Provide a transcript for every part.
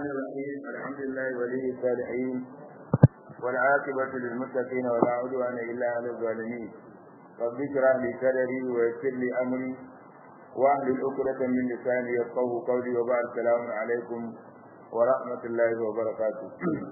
الرحيم الحمد لله ولي الصالحين والعاقبة للمتقين ولا عدوان إلا على الظالمين رب اشرح لي صدري ويسر لي أمري واحلل عقدة من لساني يفقهوا قولي وبعد السلام عليكم ورحمة الله وبركاته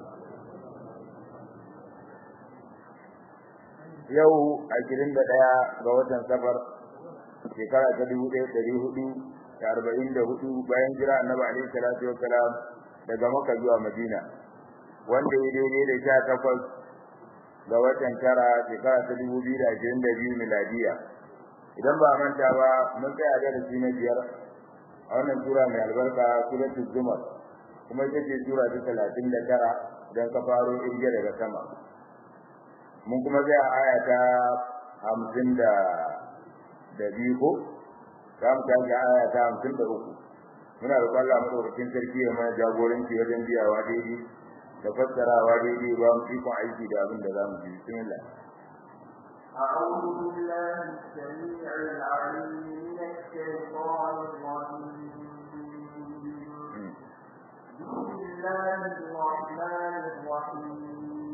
yau ashirin da ɗaya ga watan safar shekara ta dubu ɗaya ɗari hudu da arba'in da hudu bayan jira annabi alaihi salatu wa salam daga maka zuwa madina wanda ya daidai da sha takwas ga watan tara shekara ta dubu biyu da ashirin da biyu miladiya idan ba manta ba mun tsaya darasi na biyar a wannan sura mai albarka suratul zumar kuma ita ce sura ta talatin da tara don ka faro irge daga sama mun kuma zai a aya ta hamsin da da biyu ko za mu tashi aya ta hamsin da uku muna da kwallon madaukakin sarki ya mana jagoranci wajen biyawa daidai da fassarawa daidai ba mu ikon aiki da abin da za mu ji bismillah أعوذ بالله السميع العليم من الشيطان الرجيم بسم الله الرحمن الرحيم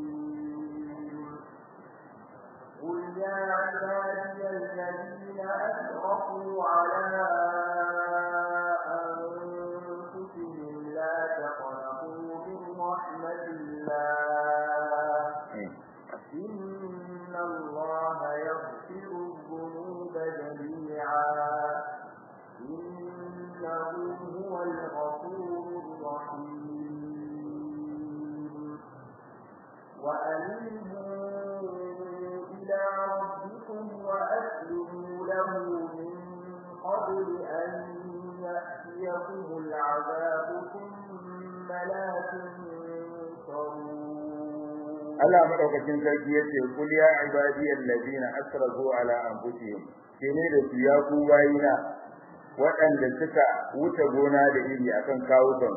قل يا عبادي الذين أسرفوا على أنفسهم لا تقنطوا من رحمة الله إن الله يغفر الذنوب جميعا إنه هو الغفور الرحيم وأنيبوا إلى ربكم وأسلموا له من قبل أن يأتيكم العذاب ثم لا تنصرون Allah madaukakin sarki yace kul ya ibadiyal ladina asrafu ala anfusihim kene da su ya ku bayina waɗanda suka wuce gona da iri akan kawukan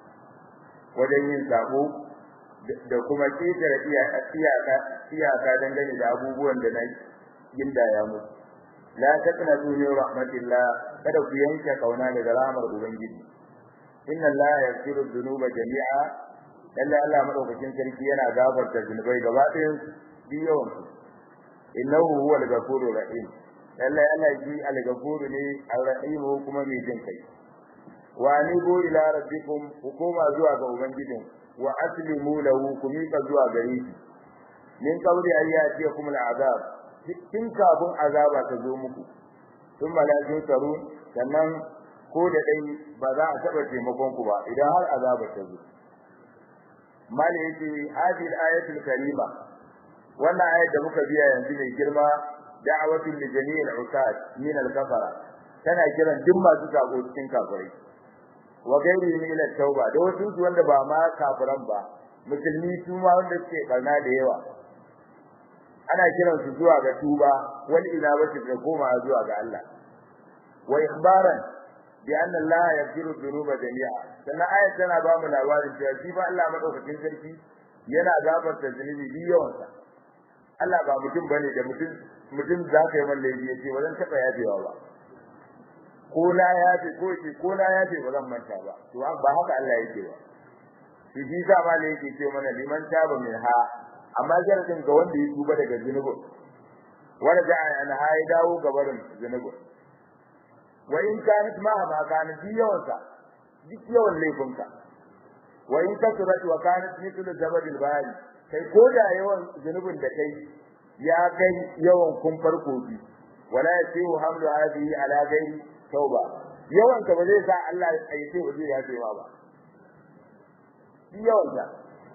wajen yin sabo da kuma ketare iyaka iyaka dangane da abubuwan da na gindaya musu la taqnatu min rahmatillah kada ku yanke kauna daga rahmar ubangiji inna allaha yaghfiru dhunuba jami'a lalle Allah madaukakin sarki yana gafarta zunubai gaba ɗayan biyon innahu huwal ghafurur rahim lalle Allah shi al-ghafuru ne ar-rahim kuma mai jin kai wa anibu ila rabbikum hukuma zuwa ga ubangijin wa aslimu lahu kumika zuwa gare shi min qawli ayyati kum al-azab tun kafin azaba ta zo muku thumma la tunsaru sannan ko da dai ba za a taba taimakon ku ba idan har azaba ta zo mali yace hadhihi al-ayatul karima wannan ayat da muka biya yanzu mai girma da'awatul li jami'il usat min al-kafara tana kiran duk masu sako cikin kafirai wa gairi min ila tauba da wasu su wanda ba ma kafiran ba musulmi su ma wanda suke karna da yawa ana kiran su zuwa ga tuba wal inabati da koma zuwa ga Allah wa ikhbaran bi anna Allah yaghfiru dhunuba jami'a sannan ayat tana ba mu labarin cewa shi ba Allah madaukakin sarki yana gafarta zunubi biyawansa Allah ba mutum bane da mutum mutum zaka yi mallabi yace wannan taba yafewa ba ko na yafe ko ce ko na yafe ba zan manta ba to ba haka Allah yake ba shi shi sa ma ne yake ce mana liman taba min ha amma jaradin ga wanda ya tuba daga zunubi wanda da an ha ya dawo gabarin zunubi wa in kanat ma ma kanat bi yawansa duk yawan laifinka wa in kasurat wa kanat mithlu zabadil bahri kai ko da yawan zunubin da kai ya kai yawan kumfar kofi wala yasihu hamlu hadhihi ala ghairi tauba yawan ka ba zai sa Allah ya ce waje ya ce ba yawan ka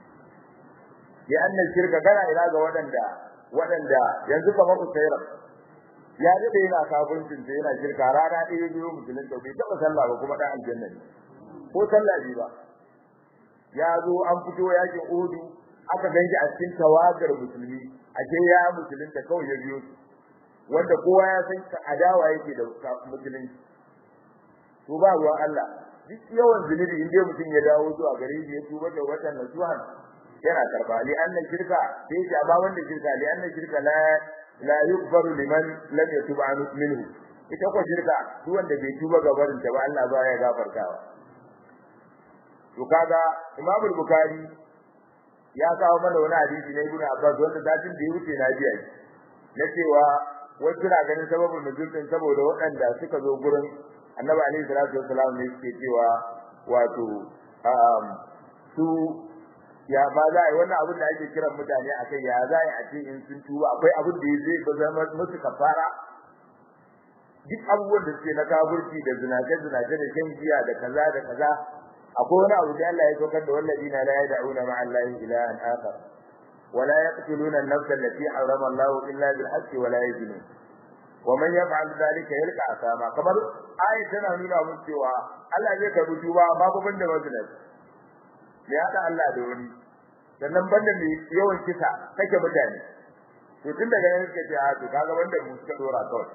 ya anna shirka kana ila ga wadanda wadanda yanzu kamar usairar ya dade yana kafincin sai yana shirka rana ɗaya biyu musulun da bai taɓa sallah ba kuma dan aljanna ne ko sallah bi ba ya zo an fito yakin udu aka ganshi a cikin tawagar musulmi ake ya musulun da kawai ya biyo wanda kowa ya san adawa yake da musulunci to ba ruwan Allah duk yawan zunubi in dai mutum ya dawo zuwa gare shi ya tuba da watan nasuhan yana karba li anna shirka sai ya ba wanda shirka li anna shirka la la yughfaru liman lam yatub an minhu ita ko shirka duk wanda bai tuba ga barin ta ba Allah ba ya gafartawa to kaga Imam Bukhari ya kawo mana wani hadisi na Ibn Abbas wanda datin da ya wuce na biya na cewa wasu na ganin sababin nuzul din saboda waɗanda suka zo gurin Annabi alaihi salatu wassalam ne suke cewa wato su ya ba za a yi wannan abin da ake kiran mutane a kai ya za a ce in sun tuba akwai abin da zai ba zama musu kafara duk abubuwan da suke na kafirci da zinace zinace da shan giya da kaza da kaza akwai wani abu da Allah ya saukar da walladina la yad'una ma'a Allahi ilahan akhar wa la yaqtuluna an-nafsa allati harrama Allah illa bil haqqi wa la yaznun wa man yaf'al dhalika yalqa asama kamar ayat tana nuna mun cewa Allah zai karbi tuba babu banda mazinat ya hada Allah da wani sannan banda mai yawan kisa kake mutane to tun daga nan suka ce a to kaga wanda mu suka dora kawai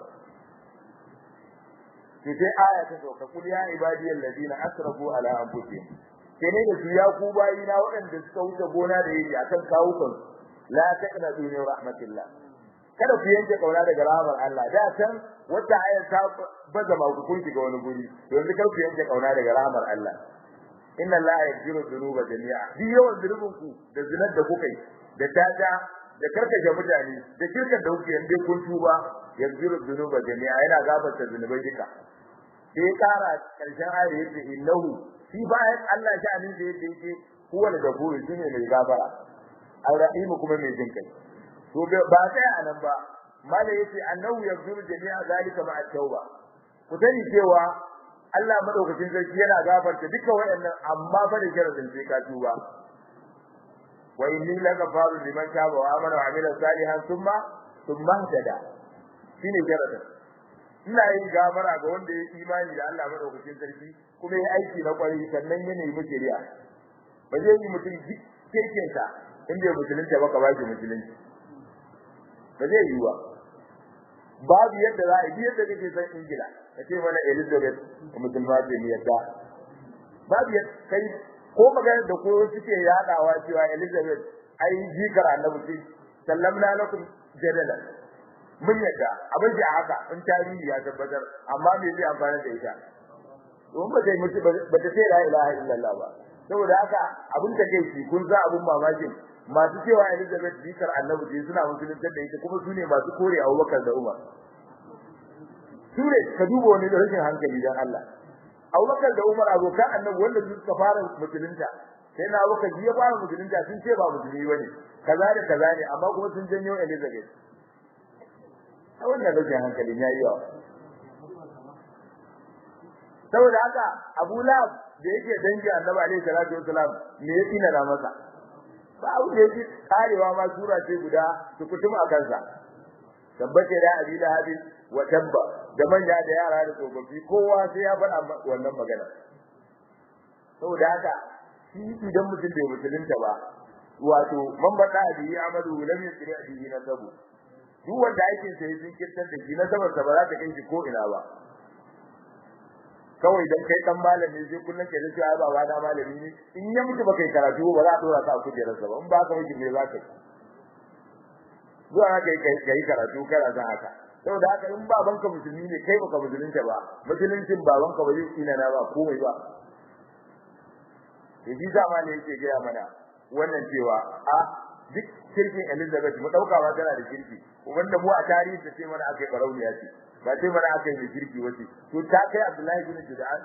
to sai aya ta sauka kul ya ibadiyal ladina asrafu ala anfusihim sai ne da su ya ku bayi na waɗanda suka wuce gona da yake akan kawukan la taqnatu min rahmatillah kada ku yanke kauna daga rahmar Allah da san wata aya ta baza ma ku kun shiga wani guri to yanzu kar ku yanke kauna daga rahmar Allah inna Allah yaghfiru dhunuba jami'a bi yawan zunubin ku da zinar da kuka yi da tada da karkace mutane da kirkan da kuke yanda kun tuba yaghfiru dhunuba jami'a yana gafarta zunubai duka sai kara karshen ayar yace innahu shi bayan Allah shi anin da yake yake huwa da gafuru shine mai gafara al-rahim kuma mai jin kai to ba sai anan ba malai yace annahu yaghfiru jami'a zalika ma'a tauba ku sani cewa Allah madaukakin sarki yana gafarta duka wayannan amma fa da sharadin sai ka tuba wa inni lagafaru liman taba wa amana wa amila salihan thumma thumma tada shine sharadin ina yin gafara ga wanda ya imani da Allah madaukakin sarki kuma ya aiki na kwari sannan ya nemi shari'a ba zai yi mutum kekin sa in bai musulunta ba ka ba shi musulunci ba zai yi ba babu yadda za a yi yadda kake san ingila ka ce mana elizabeth musulma ce ni yadda babu yadda kai ko magana da ko suke yadawa cewa elizabeth ai jikar annabi ce sallamna lakum jadalan mun yadda abin da haka in tarihi ya tabbatar amma me zai amfana da ita don ba zai mutu ba ta ce la ilaha illallah ba saboda haka abin da kai shi kun za abin mamakin masu cewa Elizabeth bikar annabi ce suna musulunta da ita kuma sune masu kore Abubakar da Umar sune ka duba wani da rashin hankali dan Allah Abubakar da Umar abokan annabi wanda su suka fara musulunta sai na Abubakar ya fara musulunta sun ce ba musulmi bane kaza da kaza ne amma kuma sun janyo Elizabeth a wannan rashin hankalin yayi yawa saboda haka Abu Lahab da yake dangi Annabi alaihi salatu wasalam me ya tsina na masa ba abu da yake karewa ma sura ce guda su kutum a kansa tabbace da Abi Lahab wa tabba da manya da yara da tsofaffi kowa sai ya faɗa wannan magana saboda haka shi idan mutum bai musulunta ba wato man bada bihi amadu lam yusri bihi nasabu duk wanda aikin sa ya jinkirtar da shi na sabar ba za ta kai shi ko ina ba kawai dan kai dan malami sai kullun kai dace ai baba da malami ne in ya mutu baka yi karatu ba za a dora ka a kujerar sa ba in ba ka miji me za ka yi zuwa kai kai kai karatu kana san haka saboda haka in baban ka musulmi ne kai baka musulunta ba musuluncin baban ka ba zai tsina na ba komai ba yaji zama ne yake gaya mana wannan cewa a duk kirkin Elizabeth mu dauka ba tana da kirki wanda mu a tarihi ta ce mana akai barauniya ce ba sai mana akai mai kirki wace to ta kai Abdullahi bin Judan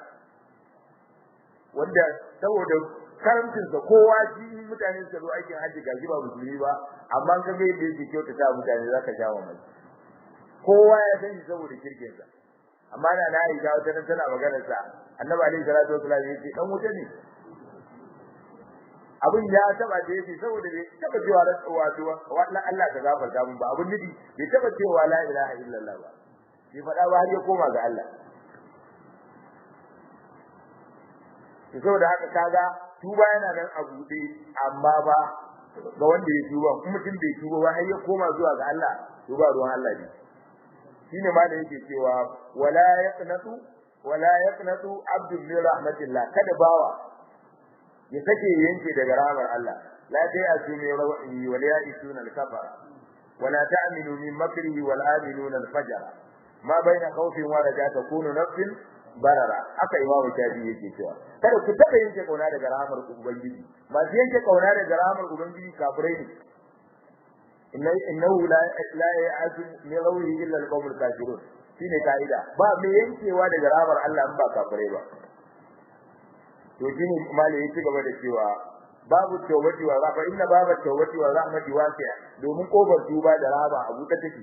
wanda saboda karamcin sa kowa shi mutane su zo aikin haji gaji ba musulmi ba amma ka ga yadda yake kyauta ta mutane zaka jawo mai kowa ya san shi saboda kirkin sa amma da na Aisha wata nan tana magana sa Annabi alaihi salatu wasallam yace dan wuta ne abin ya taba da yake saboda bai taba cewa wato wannan Allah ka gafarta mun ba abin nufi bai taba cewa la ilaha illallah ba bai faɗa ba har ya koma ga Allah to saboda haka kaga tuba yana nan a buɗe amma ba ga wanda ya tuba kuma mutum bai tuba ba har ya koma zuwa ga Allah to ba ruwan Allah ne shine ma da yake cewa wala yaqnatu wala yaqnatu abdul min rahmatillah kada bawa ya sake yanke daga rahmar Allah la dai asumi rawi wal ya'isuna al-kafara wala ta'minu min makrihi wal aminuna al-fajr ma baina khawfin wa raja takunu nafsin barara haka imamu shafi yake cewa kada ku taba yanke kauna daga rahmar ubangiji masu yanke kauna daga rahmar ubangiji kafirai ne inna innahu la la ya'tu min rawhi illa al-qawmul kafirun shine kaida ba mai yankewa daga rahmar Allah in ba kafirai ba to shine malai yake gaba da cewa babu tawbati wa rahma inna babu tawbati wa rahmati wasi'a domin kofar tuba da rahama abu ta take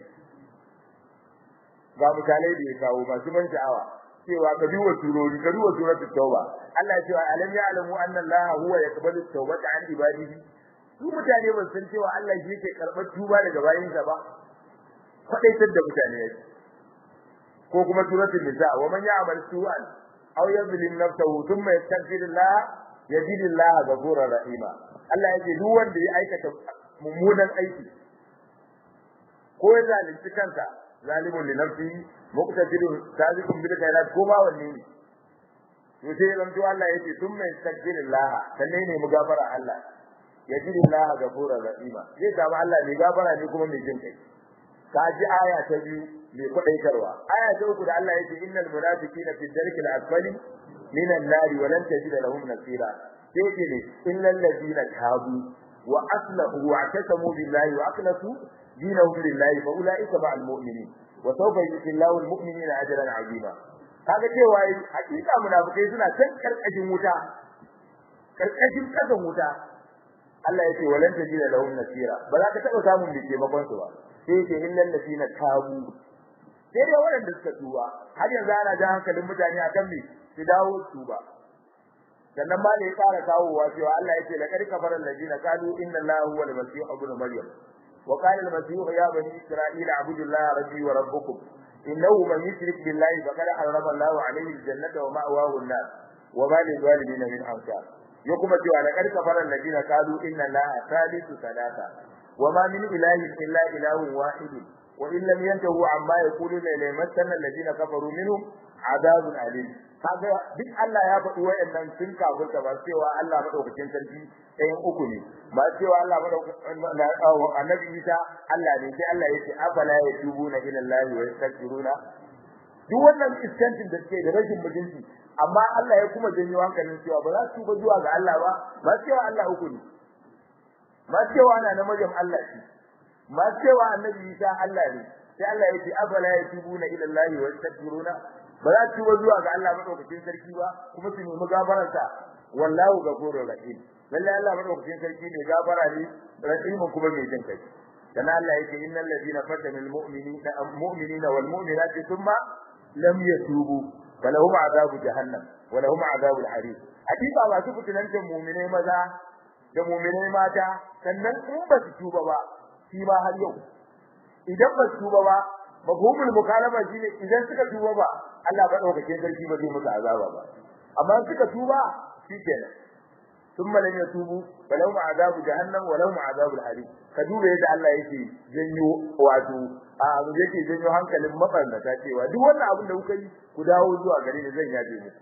ga misalai da ya kawo masu ban sha'awa cewa ka duba surori ka duba suratul tauba Allah ya ce alam ya'lamu anna Allah huwa yaqbalu tawbata an ibadihi su mutane ba san cewa Allah shi yake karɓar tuba daga bayinsa ba kwadaitar da mutane yake ko kuma suratul nisa wa man ya'mal su'an aw yadhlim nafsahu thumma yastaghfirullah yajidillah ghafurur rahima Allah yake duk wanda ya aikata mummunan aiki ko ya zalunci kansa zalimun li nafsihi muqtasidun sabiqun bil khairat ko ba wanne ne to sai ran to Allah yake thumma yastaghfirullah sannan ne mu gafara Allah yajidillah ghafurur rahima zai samu Allah mai gafara ne kuma mai jin kai ka ji aya ta biyu mai kwadaitarwa aya ta uku da Allah yake innal munafiqina fi dharki al-asfali min an-nar wa lan tajid lahum nasira sai ce ne innal ladina tabu wa aslahu wa tasamu billahi wa akhlasu dinahum lillahi fa ulaika ma'al mu'minin wa sawfa yu'ti Allahu al-mu'minina ajran 'azima kaga cewa hakika munafikai suna can karkashin wuta karkashin kasan wuta Allah yake walan tajid lahum nasira ba za ka taba samun mai taimakon su ba sai ce illal ladina tabu sai dai waɗanda suka tuba har yanzu ana jan hankalin mutane akan me su dawo tuba sannan ma ne ya fara kawowa cewa Allah yake la karka faral ladina qalu inna Allaha huwa al-masih ibn maryam wa qala al-masih ya bani isra'ila abudu Allah rabbi wa rabbukum innahu man yushrik billahi faqad harrama Allahu alayhi al-jannata wa ma'wahu an-nar wa ma lil-zalimin min ansar ya kuma cewa la karka faral ladina qalu inna Allaha thalithu thalatha wa ma min ilahin illa ilahun wahidun وإن لم ينتهوا عما يقولون ليمسن الذين كفروا منهم عذاب أليم kaga duk Allah ya faɗi wayannan sun kafirta ba cewa Allah madaukakin sarki ɗayan uku ne ba cewa Allah madaukakin annabi Isa Allah ne sai Allah yake afala yatubuna ila Allah wa yastaghfiruna duk wannan iskantin da suke da rashin mutunci amma Allah ya kuma janyo hankalin cewa ba za su tuba zuwa ga Allah ba ba cewa Allah uku ne ba cewa ana na Maryam Allah ce ma cewa annabi Isa Allah ne sai Allah ya ce afala yatubuna ila Allah wa yastaghfiruna ba za su zuwa ga Allah madaukakin sarki ba kuma su nemi gafararsa wallahu ghafurur rahim lalle Allah madaukakin sarki ne gafara ne rahim kuma mai jin kai dan Allah yake innal ladina fatanu almu'minina mu'minina wal mu'minati thumma lam yatubu falahum adabu jahannam wa lahum adabul harim hakika ba su fitilantan mu'minai maza da mu'minai mata sannan in ba su tuba ba shi ba har yau idan ba su tuba ba mafhumul mukalama shine idan suka tuba ba Allah ba daukakin sarki ba zai musu azaba ba amma suka tuba shikenan thumma lam yatubu falahum azabu jahannam wa lahum azabul harim ka duba yadda Allah yake janyo wato a abu yake janyo hankalin mabarnata cewa duk wannan abin da kuka yi ku dawo zuwa gare ni zan yaje muku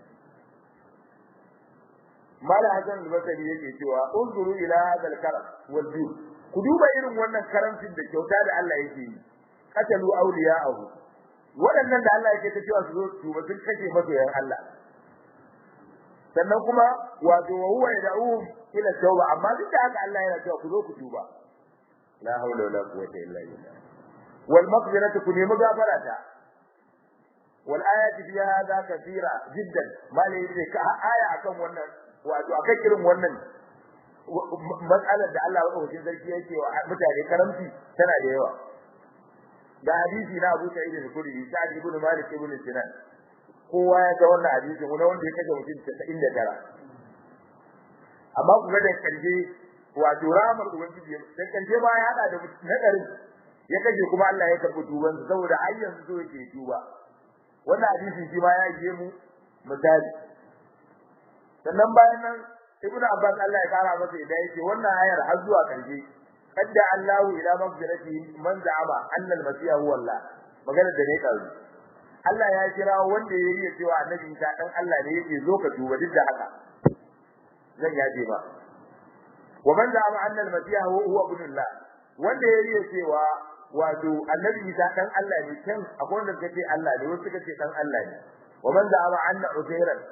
mala hasan al-basri yake cewa unzuru ila hadha al-karam wal jud ku duba irin wannan karamcin da kyauta da Allah yake yi qatalu awliya'ahu waɗannan da Allah yake ta cewa su zo tuba sun kashe masoyan Allah sannan kuma wato wa huwa yad'uhum ila tauba amma duk da haka Allah yana cewa ku zo ku tuba la hawla wala quwwata illa billah wal maghfiratu ku nemi gafarata wal ayati fi hadha kathira jiddan malai yake ka aya akan wannan wato akan irin wannan matsalar da Allah madaukakin sarki yake wa mutane karamci tana da yawa da hadisi na Abu Sa'id al-Khudri Sa'd ibn Malik ibn Sinan kowa ya ga wannan hadisi ne wanda ya kace mutum 99 amma kuma da kanje wato ramar ubangiji da kanje ba ya hada da nadarin ya kaje kuma Allah ya karbi tuban saboda har yanzu so yake tuba wannan hadisi shi ma ya je mu misali sannan bayan nan ibnu abbas Allah ya kara masa idan yake wannan ayar har zuwa karshe kadda Allahu ila maghfirati man za'ama anna al-masih huwa Allah magana da ne kawo Allah ya kira wanda ya yi cewa annabi Isa dan Allah ne yake zo ka tuba duk da haka zan yaje ba wa man za'ama anna al-masih huwa ibn Allah wanda ya yi cewa wato annabi Isa dan Allah ne kan akwai wanda suka ce Allah ne wasu suka ce dan Allah ne wa man za'ama anna Uzairan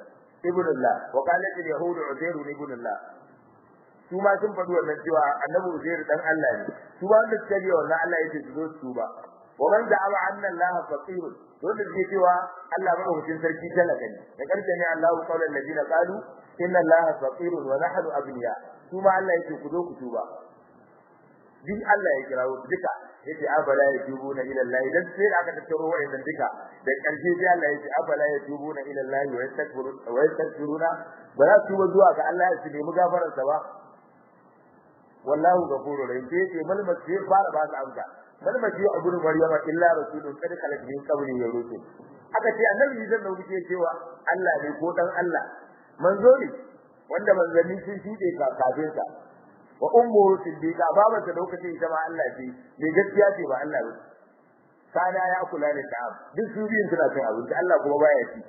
ibnullah wa qalat al-yahud uzair ibnullah su ma sun faɗi wannan cewa annabi uzair dan Allah ne su ba wanda suka biya wannan Allah yake su zo su ba wa man da'awa anna Allah faqir wanda suke cewa Allah madaukakin sarki talaka ne da karshe ne Allah qawlan ladina qalu inna Allah faqir wa nahnu abniya su ma Allah yake ku zo ku tuba din Allah ya kirawo duka yace afala yatubuna ila Allah dan sai aka tattaro wa'annan duka da karshe sai Allah yace afala yatubuna ila Allah wa yastakbiruna wa yastakbiruna ba za su zuwa ga Allah su nemi gafarar sa ba wallahu ghafurur rahim sai yace mal masjid fara ba su amsa mal masjid abun maryama illa rasulun kad khalat min qabli ya rusul aka ce annabi zan da wuce cewa Allah ne ko dan Allah manzo ne wanda manzanni sun shude kafin sa wa ummuhu siddiqa babarta lokacin ita ma Allah ce me gaskiya ce ba Allah ba kana ya kula da ta'am duk su biyun suna cin abinci Allah kuma baya ci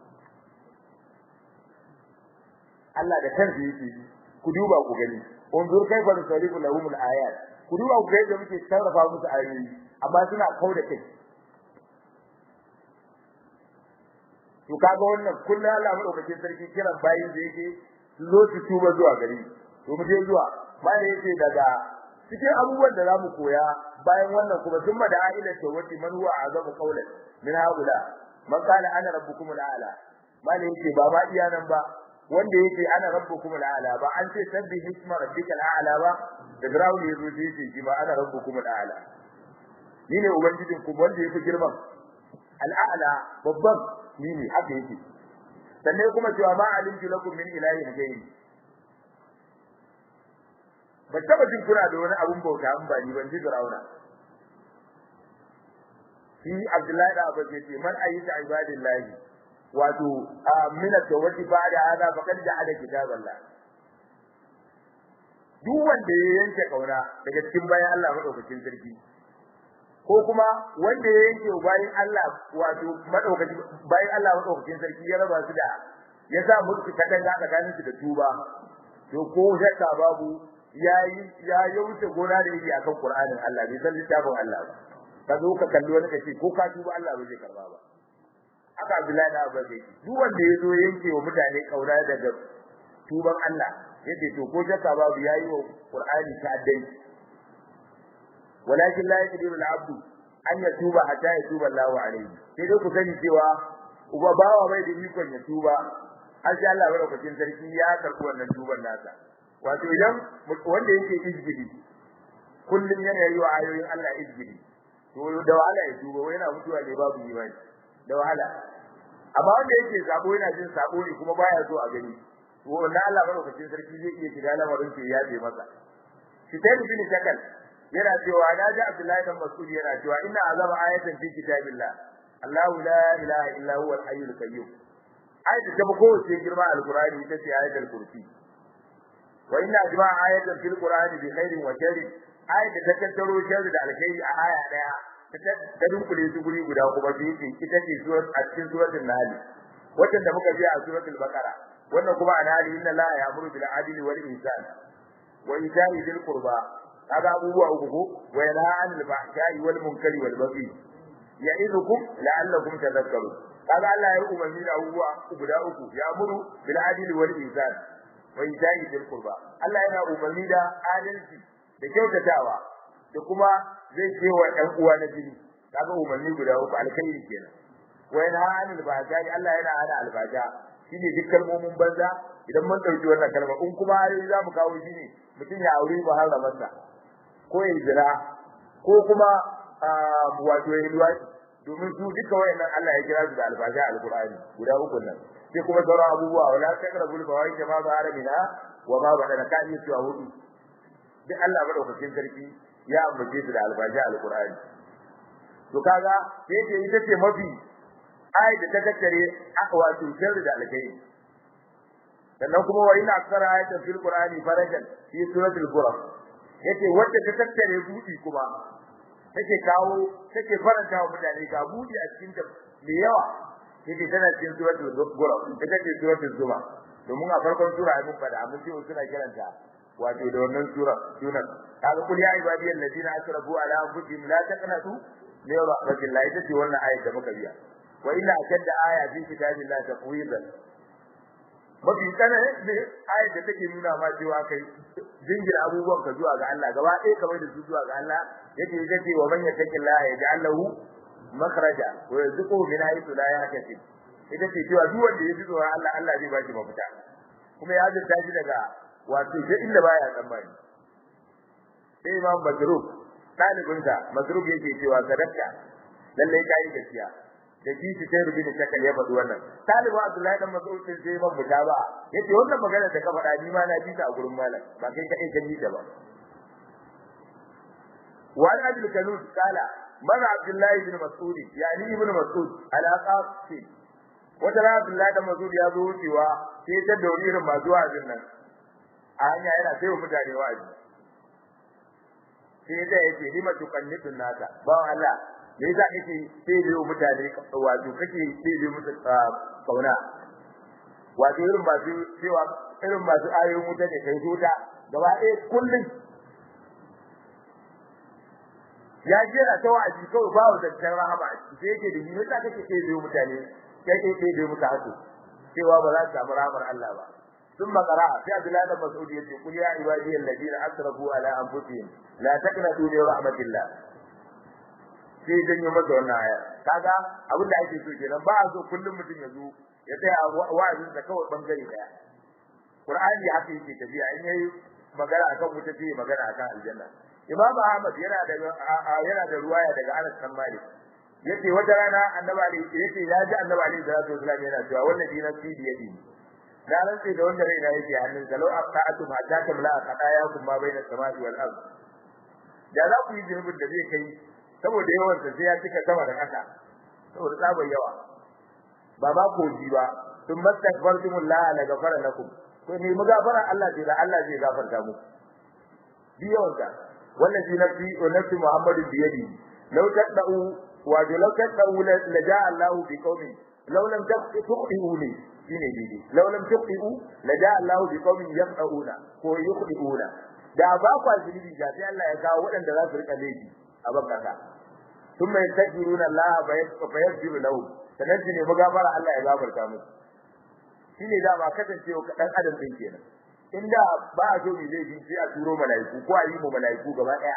Allah da kansa yake ku duba ku gani unzur kaifa nusarifu lahum al-ayat ku duba ku ga yadda muke sarrafa musu ayoyi amma suna kauda kai to kaga wannan kullu Allah madaukakin sarki kiran bayin da yake su zo su tuba zuwa gari to mu je zuwa bayan yake daga cikin abubuwan da zamu koya bayan wannan kuma thumma da ila tawati man huwa azabu qawlan min haula man kana ana rabbukum al'ala bayan yake ba ma iya nan ba wanda yake ana rabbukum al'ala ba an ce sabbi isma rabbikal a'la ba da grawli yazo sai yake shi ba ana rabbukum al'ala ni ne ubangijin ku wanda yake girman al'ala babban ni ne haka yake sannan kuma cewa ma alimtu lakum min ilahin ghayri ba taba jin kuna da wani abun bauta an ba ni ban ji Firauna shi Abdullahi da Abbas yace man ayyuka ibadillahi wato min at-tawati ba'da hada faqad ja'ala kitaballah duk wanda ya yanke kauna daga cikin bayan Allah madaukakin sarki ko kuma wanda ya yanke bayan Allah wato madaukakin bayan Allah madaukakin sarki ya raba su da ya sa musu katanga tsakanin su da tuba to ko shakka babu yayi ya wuce gona da yake akan Qur'anin Allah bai san littafin Allah ba ka zo ka kalli wani kace ko ka tuba Allah ba zai karba ba haka Abdullahi da Abbas yake duk wanda ya zo yanke wa mutane kaura daga tuban Allah yace to ko shakka babu yayi wa Qur'ani ta'addanci walakin la yaqdiru al-'abdu an yatuba hatta yatuba Allahu alayhi sai dai ku sani cewa uba bawa bai da ikon ya tuba har sai Allah barakatin sarki ya karbi wannan tuban nasa wato idan wanda yake izgidi kullum yana yi wa ayoyin Allah izgidi to da wahala ya tuba wai yana mutuwa ne babu imani da wahala amma wanda yake sabo yana jin sabo ne kuma baya so a gani to wannan Allah barakatin sarki zai iya shiga lamarin ke ya je masa shi sai bin shakal yana cewa na ji Abdullahi dan Mas'ud yana cewa inna azama ayatan fi kitabillah Allahu la ilaha illa huwa al-hayyul qayyum ayatu ta ko ce girma al-Qur'ani ita ce ayatul kursi wa inna ajma ayatan fil Qur'ani bi khairin wa sharrin ayatu ta tattaro sharri da alkhairi a aya daya ta dunkule su guri guda kuma bi ce ita ce surat a cikin suratul nahl wacce da muka ji a suratul baqara wannan kuma a nahl inna la ya'muru bil adli wal ihsan wa ita'i dhil qurba kaga abubuwa uku ko wa yanha 'anil fahsha'i wal munkari wal baghi ya'idukum la'allakum tadhakkarun kaga Allah ya umarni da abubuwa guda uku ya'muru bil adli wal ihsan wa ita'i dhil qurba Allah yana umarni da adalci da kyautatawa da kuma zai ce wa ɗan uwa na jini kaga umarni guda uku alkhairi kenan wa yanha 'anil fahsha'i Allah yana hana albaja shine duk kalmomin banza idan mun dauki wannan kalma in kuma har za mu kawo shine mutum ya aure muharramarsa ko ya jira ko kuma wato ya luwaɗi domin su duka wayannan Allah ya kira su da alfaja alqur'ani guda uku nan sai kuma sauran abubuwa wala taqrabul fawahisha ma zahara minha wa ma badana ka yi cewa hudu duk Allah madaukakin sarki ya ambace su da alfaja alqur'ani to kaga sai ce ita ce mafi ayat da ta tattare wato sharri da alkai sannan kuma wa ina aksara ayatan fil qur'ani farajan fi suratul qur'an yace wacce ta tattare budi kuma take kawo take faranta wa mutane ga budi a cikin ta da yawa yake tana cikin suratul qur'an ita ce suratul zuma domin a farkon sura ai mun fada mun ce suna kiranta wato da wannan sura sunan kaga kul ya ibadiyal ladina asrafu ala anfusihim la taqnatu min rahmatillah ita ce wannan ayat da muka biya wa inna ashadda aya fi kitabillahi taqwidan mafi tsananin ne ayat da take nuna ma cewa kai jingina abubuwan ka zuwa ga Allah gaba ɗaya kamar da su zuwa ga Allah yake yake wa man yattaqillaha yaj'al lahu makhraja wa yarzuquhu min haythu la yahtasib ita ce cewa duk wanda ya ji tsoron Allah Allah zai ba shi mafita kuma ya zata shi daga wato sai inda baya tsammani sai Imam Masruf ɗalibinsa Masruf yake cewa sadaka lalle kai gaskiya da kishi sai rubi da shakal ya faɗi wannan talibu Abdullahi dan Mas'ud din sai man buta ba yace wannan magana da ka faɗa ni ma na ji ta a gurin malam ba kai kai ka ji ta ba wa Abdul Kanun kala mana Abdullahi ibn Mas'ud yani ibn Mas'ud ala qasi wata rana Abdullahi dan Mas'ud ya zo wucewa sai ta da wani irin masu wa'azin nan a hanya yana sai mutane wa'azi sai da yake lima tukannitun nasa ba Allah me yasa kake sai mutane wato kake sai musu kauna wato irin masu cewa irin masu ayoyin wuta ne kai zuta gaba ɗaya kullum ya jira ta wa'azi kawai ba wa zancen rahama sai yake da yi yasa kake sai mutane kai kai sai musu hasu cewa ba za su samu rahamar Allah ba ثم قرأ في عبد الله بن مسعود يقول قل يا عبادي الذين أسرفوا على أنفسهم لا تقنطوا من رحمة الله sai janyo masa wannan aya kaga abin da ake so kenan ba a so kullum mutum ya zo ya tsaya wa'azin da kawai bangare daya Qur'ani haka yake tafiya in yayi magana akan wuta sai magana akan aljanna Imam Ahmad yana da yana da ruwaya daga Anas bin Malik yace wata rana Annabi Ali yace ya ji Annabi Ali sallallahu alaihi wasallam yana cewa wannan dina fi yadi da rantsi da wanda raina yake hannun sa law aqta'atum hatta tamla qadayakum ma bayna samai wal ard da za ku yi zunubin da zai kai saboda yawan sa sai ya cika sama da kasa saboda tsabar yawa ba ba ko ji ba sun mastakbartumullah la gafara lakum to ne mu gafara Allah ce da Allah zai gafarta mu bi yawan sa wallazi nafsi wa nafsi muhammadin bi yadi law tadau wa law tadau la jaa Allah bi qaumin law lam tuqiu li shine dide law lam tuqiu la jaa Allah bi qaumin yaqauna ko yuqdiuna da ba kwa zunubi da sai Allah ya kawo waɗanda za su rika laifi a bakaka thumma yastaghfiruna Allah fa yaghfiru lahum sanan ne magafara Allah ya gafarta musu shine da ba kasancewa dan adam din kenan inda ba a so mu zai bi sai a turo malaiku ko a yi mu malaiku gaba daya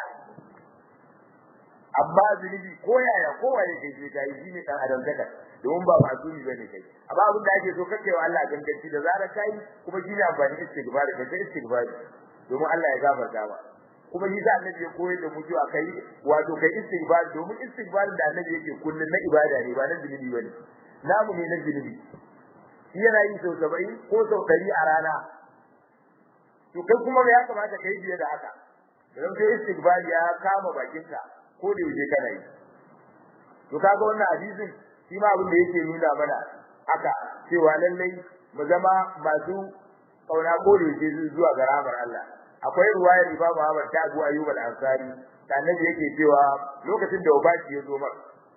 amma zunubi ko yaya ko waye kai sai kai shine dan adam daga domin ba ba su bane kai amma abin da ake so kake wa Allah ganganci da zarar kai kuma shine amfani istighfar kai sai istighfar domin Allah ya gafarta ba kuma shi da annabi ya koyar da mu cewa kai wato kai istighfar domin istighfar da annabi yake kullun na ibada ne ba na zunubi bane namu ne na zunubi shi yana yi sau 70 ko sau 100 a rana to kai kuma ya kamata kai biye da haka don sai istighfar ya kama bakinka ko da yake kana yi to kaga wannan hadisin shi ma abin da yake nuna mana haka cewa lallai mu zama masu kauna ko da yake zuwa ga rahmar Allah akwai ruwayar Imam Ahmad ta Abu Ayyub al-Ansari da annabi yake cewa lokacin da wabaki ya zo mar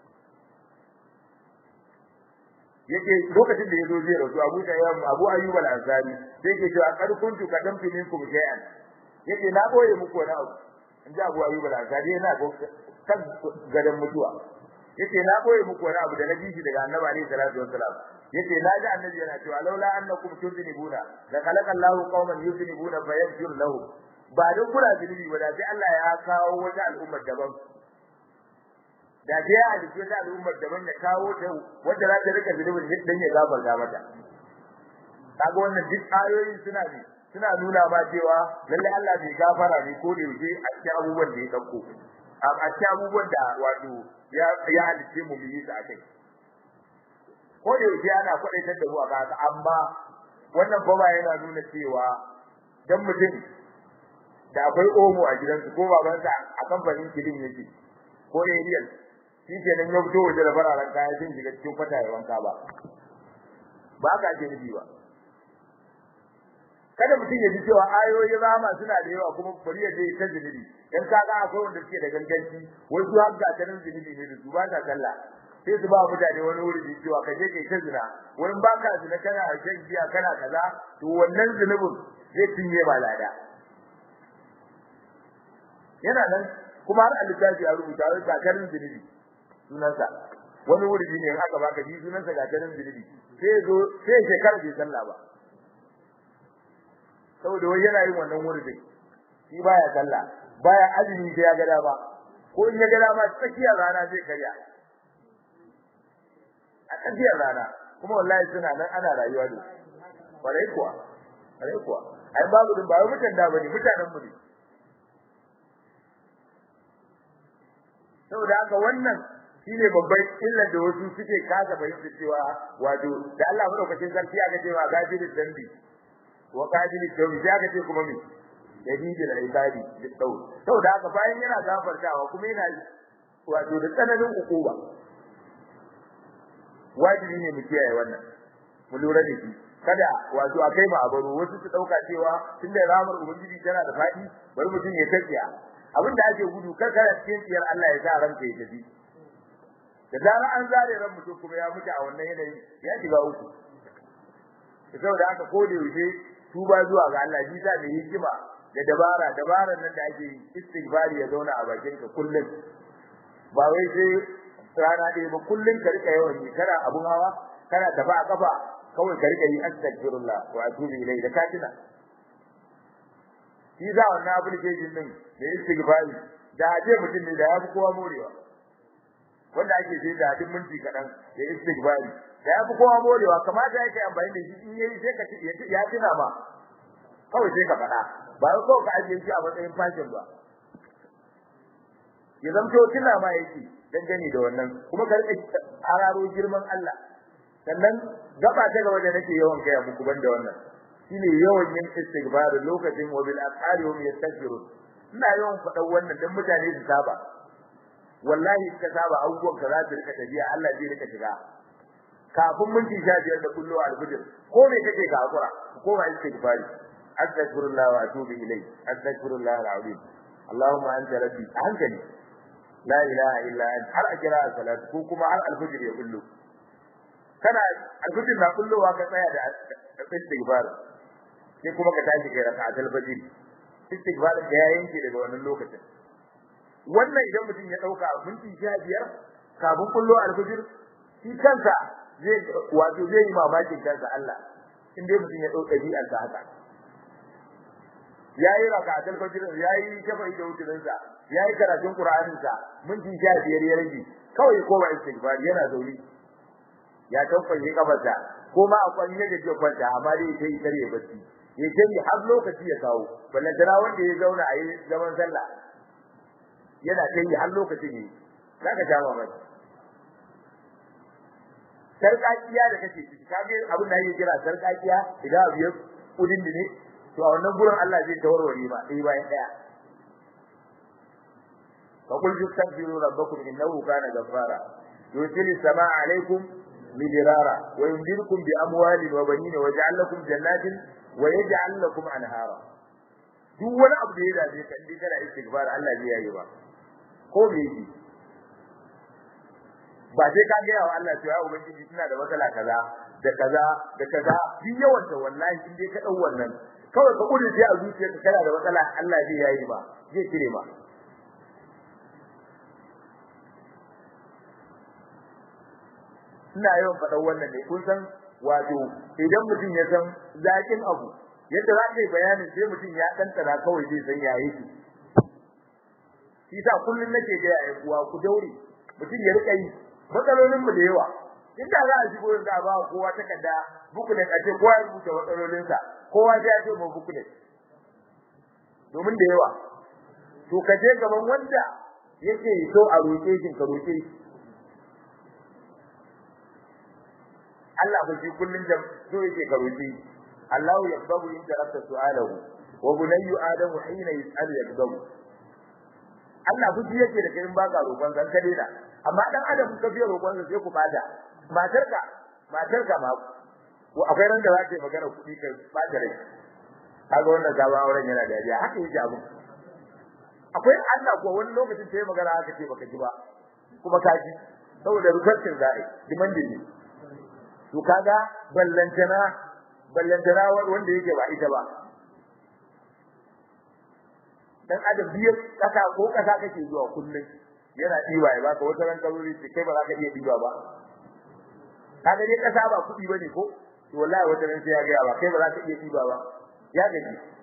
yake lokacin da ya zo zai rasu Abu Tayyib Abu Ayyub al-Ansari sai yake cewa kad kuntu kadamtu minkum shay'an yake na boye muku wani abu in ji Abu Ayyub al-Ansari yana kan gadan mutuwa yace na boye muku wani abu da na ji shi daga Annabi alaihi salatu wassalam yace na ji Annabi yana cewa laula annakum tudnibuna la khalaqa Allahu qauman yudnibuna fayaghfir lahum ba don kuna zunubi ba da sai Allah ya kawo wata al'ummar daban da sai ya halitta wata al'ummar daban ya kawo ta wanda za ta rika zunubin dan ya gafarta mata kaga wannan duk ayoyin suna ne suna nuna ma cewa lalle Allah bai gafara ne ko da yake a cikin abubuwan da ya dauko a cikin abubuwan da wato ya ya halice mu yi su akai ko da yake ana kwadaitar da mu a haka amma wannan ba yana nuna cewa dan mutum da akwai omo a gidansu ko babansa a kamfanin kilin yake ko ariel shi ke nan ya fito waje da fararen kaya sun shiga cikin kwata ya wanka ba ba ka ce nufi ba kada mutum ya ji cewa ayoyin rama suna da yawa kuma bari ya je ta zunubi dan kaga akwai wanda suke da ganganci wai su har gatarin zunubi ne da su ba ta sallah sai su ba mutane wani wuri da cewa ka je kai ta zina wani ba ka zina kana shan giya kana kaza to wannan zunubin zai cinye ba lada yana nan kuma har alittafi ya rubuta wai gatarin zunubi sunansa wani wuri ne in aka baka shi sunansa gatarin zunubi sai zo sai shekara bai sallah ba saboda wai yana yin wannan wurin shi baya sallah baya azumi sai ya ga dama ko in ya ga dama tsakiyar rana zai karya a tsakiyar rana kuma wallahi suna nan ana rayuwa da bare kuwa bare kuwa ai babu din ba wai mutan da bane mutanen mu ne saboda haka wannan shine babban illar da wasu suke kasa fahimta cewa wato da Allah madaukakin sarki aka ce wa gajiri dambi wa qadili tawbi aka ce kuma me dalilin ibadi da tsawo saboda haka bayan yana gafartawa kuma yana wato da tsananin ukuba wajibi ne mu kiyaye wannan mu lura da shi kada wato akai ma abaro wasu su dauka cewa tunda ramar ubangiji tana da fadi bari mutum ya tafiya abin da ake gudu kar kada cikin tsiyar Allah ya sa ranka ya tafi da zara an zare ran mutum kuma ya mutu a wannan yanayi ya shiga uku saboda haka ko da yaushe tuba zuwa ga Allah ji sa mai hikima da dabara dabaran nan da ake istighfari ya zauna a bakin ka kullun ba wai sai rana ɗaya ba kullun ka rika yawan yi kana abun hawa kana tafi a kafa kawai ka rika yi astaghfirullah wa atubu ilayhi da katina shi za wannan application din da istighfari da aje mutum ne da ya fi kowa morewa wanda ake sai da hadin minti kaɗan da istighfari da ya fi kowa morewa kamata yake amfani da shi in yayi sai ka ya tuna ma kawai sai ka faɗa ba ko ka ajiye shi a matsayin fashin ba ya zamto tuna ma yake dangane da wannan kuma ka rika hararo girman Allah sannan gaba ta gaba da nake yawan kai muku banda wannan shine yawan yin istighfar lokacin wa bil asari hum yastaghfirun ina yawan faɗan wannan dan mutane su saba wallahi ka saba abubuwan ka za su rika tafiya Allah zai rika shiga kafin minti 15 da kullu al-fajr ko me kake ka hakura ko ma istighfari astaghfirullah wa atubu ilayh astaghfirullah al-azim allahumma anta rabbi hankali la ilaha illa anta har akira salat ko kuma har al-fajr ya kullu kana al-fajr na kullowa ka tsaya da istighfar sai kuma ka tashi kai raka'atul fajr istighfar da ya yanke daga wannan lokacin wannan idan mutum ya dauka minti 15 kafin kullo al-fajr shi kansa zai wato zai yi mamakin kansa Allah in dai mutum ya dauka dabi'ar sa haka yayi raka'atul fajr yayi shafa'i da wutirin sa yayi karatun qur'anin sa minti 15 ya rage kawai ko ba istighfar yana zauri ya tafaye kafarsa ko ma akwai yadda ke kwanta amma dai sai kare bacci ya kai har lokaci ya kawo ballan tana wanda ya zauna a yi zaman sallah yana kai har lokaci ne zaka ja mamaki sarkakiya da kake ciki kage abin da yake kira sarkakiya idan abu ya kudin ne to a wannan gurin Allah zai tawarware ba dai bayan daya fa qul tastaghfiru rabbakum innahu kana ghaffara yursilu samaa alaykum midrara wa yumdidukum bi amwalin wa banin wa yaj'al lakum jannatin wa yaj'al lakum anhara duk wani abu da ya dace kan dai kana istighfar Allah zai yi ba ko me yake ba sai ka ga yawa Allah cewa ubangiji suna da matsala kaza da kaza da kaza duk yawan da wallahi in dai ka dau wannan kawai ka kudi sai a zuciyarka kana da matsala Allah zai yayi ba zai kire ba ina yawan faɗan wannan ne kun san wato idan mutum ya san zakin abu yadda za ka yi bayanin sai mutum ya ɗanɗana kawai zai san ya yi shi sa kullum nake ga yayin uwa ku daure mutum ya rika yi matsalolin mu da yawa inda za a shigo da ba kowa takarda bukulet a ce kowa ya rubuta matsalolin sa kowa sai ya ce mu bukulet domin da yawa to ka je gaban wanda yake so a roƙe shi ka roƙe shi Allah ba shi kullun da so yake ka roƙe Allah yaqbalu in tarafta su'alahu wa bunayyu adamu hina yas'alu yaqbalu Allah fuji yake da kai in baka roƙon san ka daina amma dan adam ka fiye roƙon sa sai ku bada matarka matarka ma ko akwai ran da zaka yi magana kuɗi kai bada rai kaga wannan gaba auren yana da dariya haka yake abu akwai Allah ko wani lokacin sai magana haka ce baka ji ba kuma ka ji saboda rukarcin za'i dimandin ne to kaga ballantana ballantana wanda yake ba ita ba dan adam biyar kasa ko kasa kake zuwa kullun yana diba ya baka wata ran kalori ce kai ba za ka iya diba ba kaga dai kasa ba kudi bane ko to wallahi wata ran sai ya ga ba kai ba za ka iya diba ba ya gaji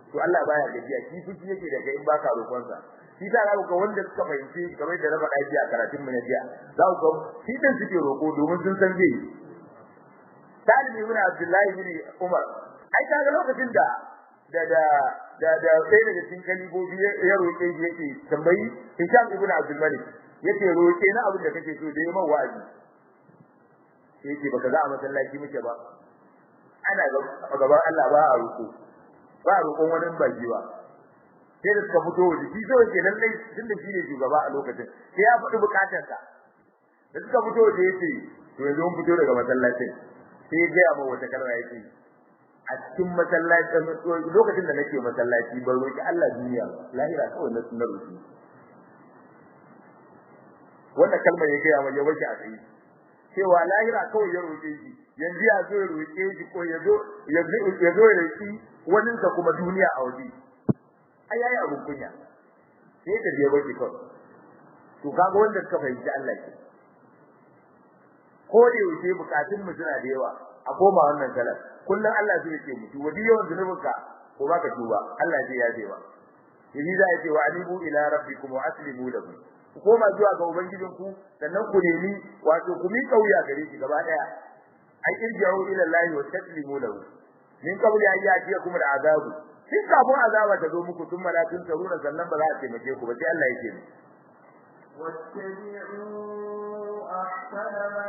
to Allah baya gajiya shi fushi yake da kai in baka roƙon sa shi ta ga wanda suka fahimci kamar da raba daji a karatun mu na jiya za ku ga shi din suke roƙo domin sun san zai Talib ibn Abdullahi ibn Umar ai kaga lokacin da da da da da sai daga cikin kalibobi ya roƙe shi yake tambayi Hisham ibn Abdul Malik yace roƙe na abin da kake so da yayin wa'azi yake baka za a masallaci muke ba ana gaban Allah ba a roƙo ba a roƙon wani baki ba sai da suka fito da shi so yake lallai tun da shi ne shugaba a lokacin sai ya faɗi bukatarsa da suka fito da yace to yanzu mun fito daga masallacin sai ya gaya min wata kalma yake a cikin masallacin lokacin da nake masallaci ban roki Allah duniya lahira kawai na sunar roki wannan kalmar ya gaya min ya wace a tsaye cewa lahira kawai ya roke shi yanzu ya zo ya roke shi ko ya zo ya zo ya zo ya roki wani ka kuma duniya a waje ai yayi abun kunya sai ka je waje kawai to kaga wanda suka fahimci Allah ke ko da yaushe bukatun mu suna da yawa a koma wannan salat kullum Allah zai ce mutu wadi yawan zunubinka ko baka tuba Allah zai yaje ba yi za ya ce wa anibu ila rabbikum wa aslimu lahu ku koma zuwa ga ubangijin ku sannan ku nemi wato ku mi kauya gare shi gaba daya ai irji'u ila Allah wa taslimu lahu min qabli an ya'tiyakum al'adabu kin kafin azaba ta zo muku tun malakin taruna sannan ba za a taimake ku ba sai Allah yake ni واتبعوا أحسن ما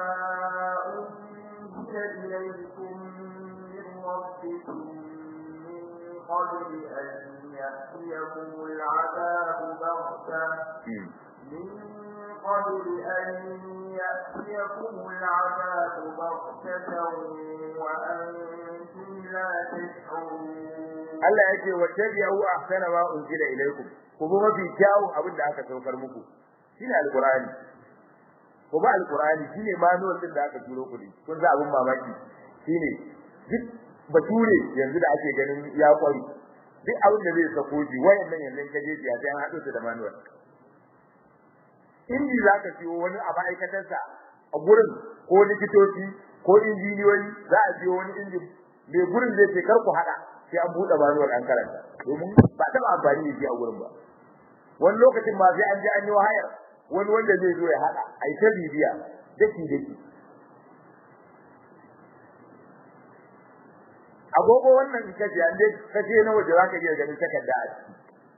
أنزل إليكم من ربكم من قبل أن يأتيكم العذاب بغتة من قبل أن يأتيكم العذاب بغتة وأنتم لا تشعرون Allah ya ce wattabi'u ahsana ma unzila ilaykum ku bi mafi kyawu abin da aka saukar muku shine alqur'ani ku ba alqur'ani shine manual din da aka turo ku ne kun za abin mamaki shine duk bature yanzu da ake ganin ya kwari duk abin da zai sako ji wayannan yanzu ka je ya sai an hado su da manual inji zaka siyo wani a ma'aikatarsa a gurin ko likitoci ko injiniyoyi za a siyo wani injin mai gurin zai ce kar ku hada sai an buɗe manuwar an karanta domin ba taɓa amfani da shi a gurin ba wani lokacin ma sai an ji an yi wahayar wani wanda zai zo ya haɗa a yi ta bibiya daki daki agogo wannan in kace an dai kace na waje zaka iya ganin takarda a ciki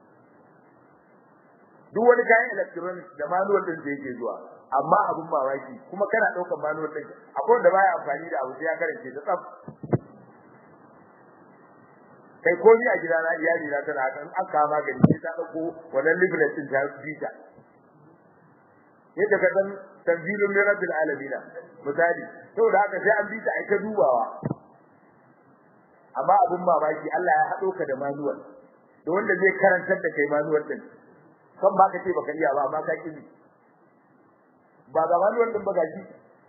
duk wani kayan electronics da manual din da yake zuwa amma abun mamaki kuma kana daukar manual din akwai wanda baya amfani da abu sai ya karance ta tsaf kai ko ni a gida na iyali na tana kan an ka magani sai ta dauko wannan leaflet din ta bita yadda ka san tanzilun min rabbil alamin misali saboda haka sai an bita ai ta dubawa amma abun mamaki Allah ya hado ka da manual da wanda zai karantar da kai manual din kan ba ka ce baka iya ba amma ka kini ba ga manual din ba gaji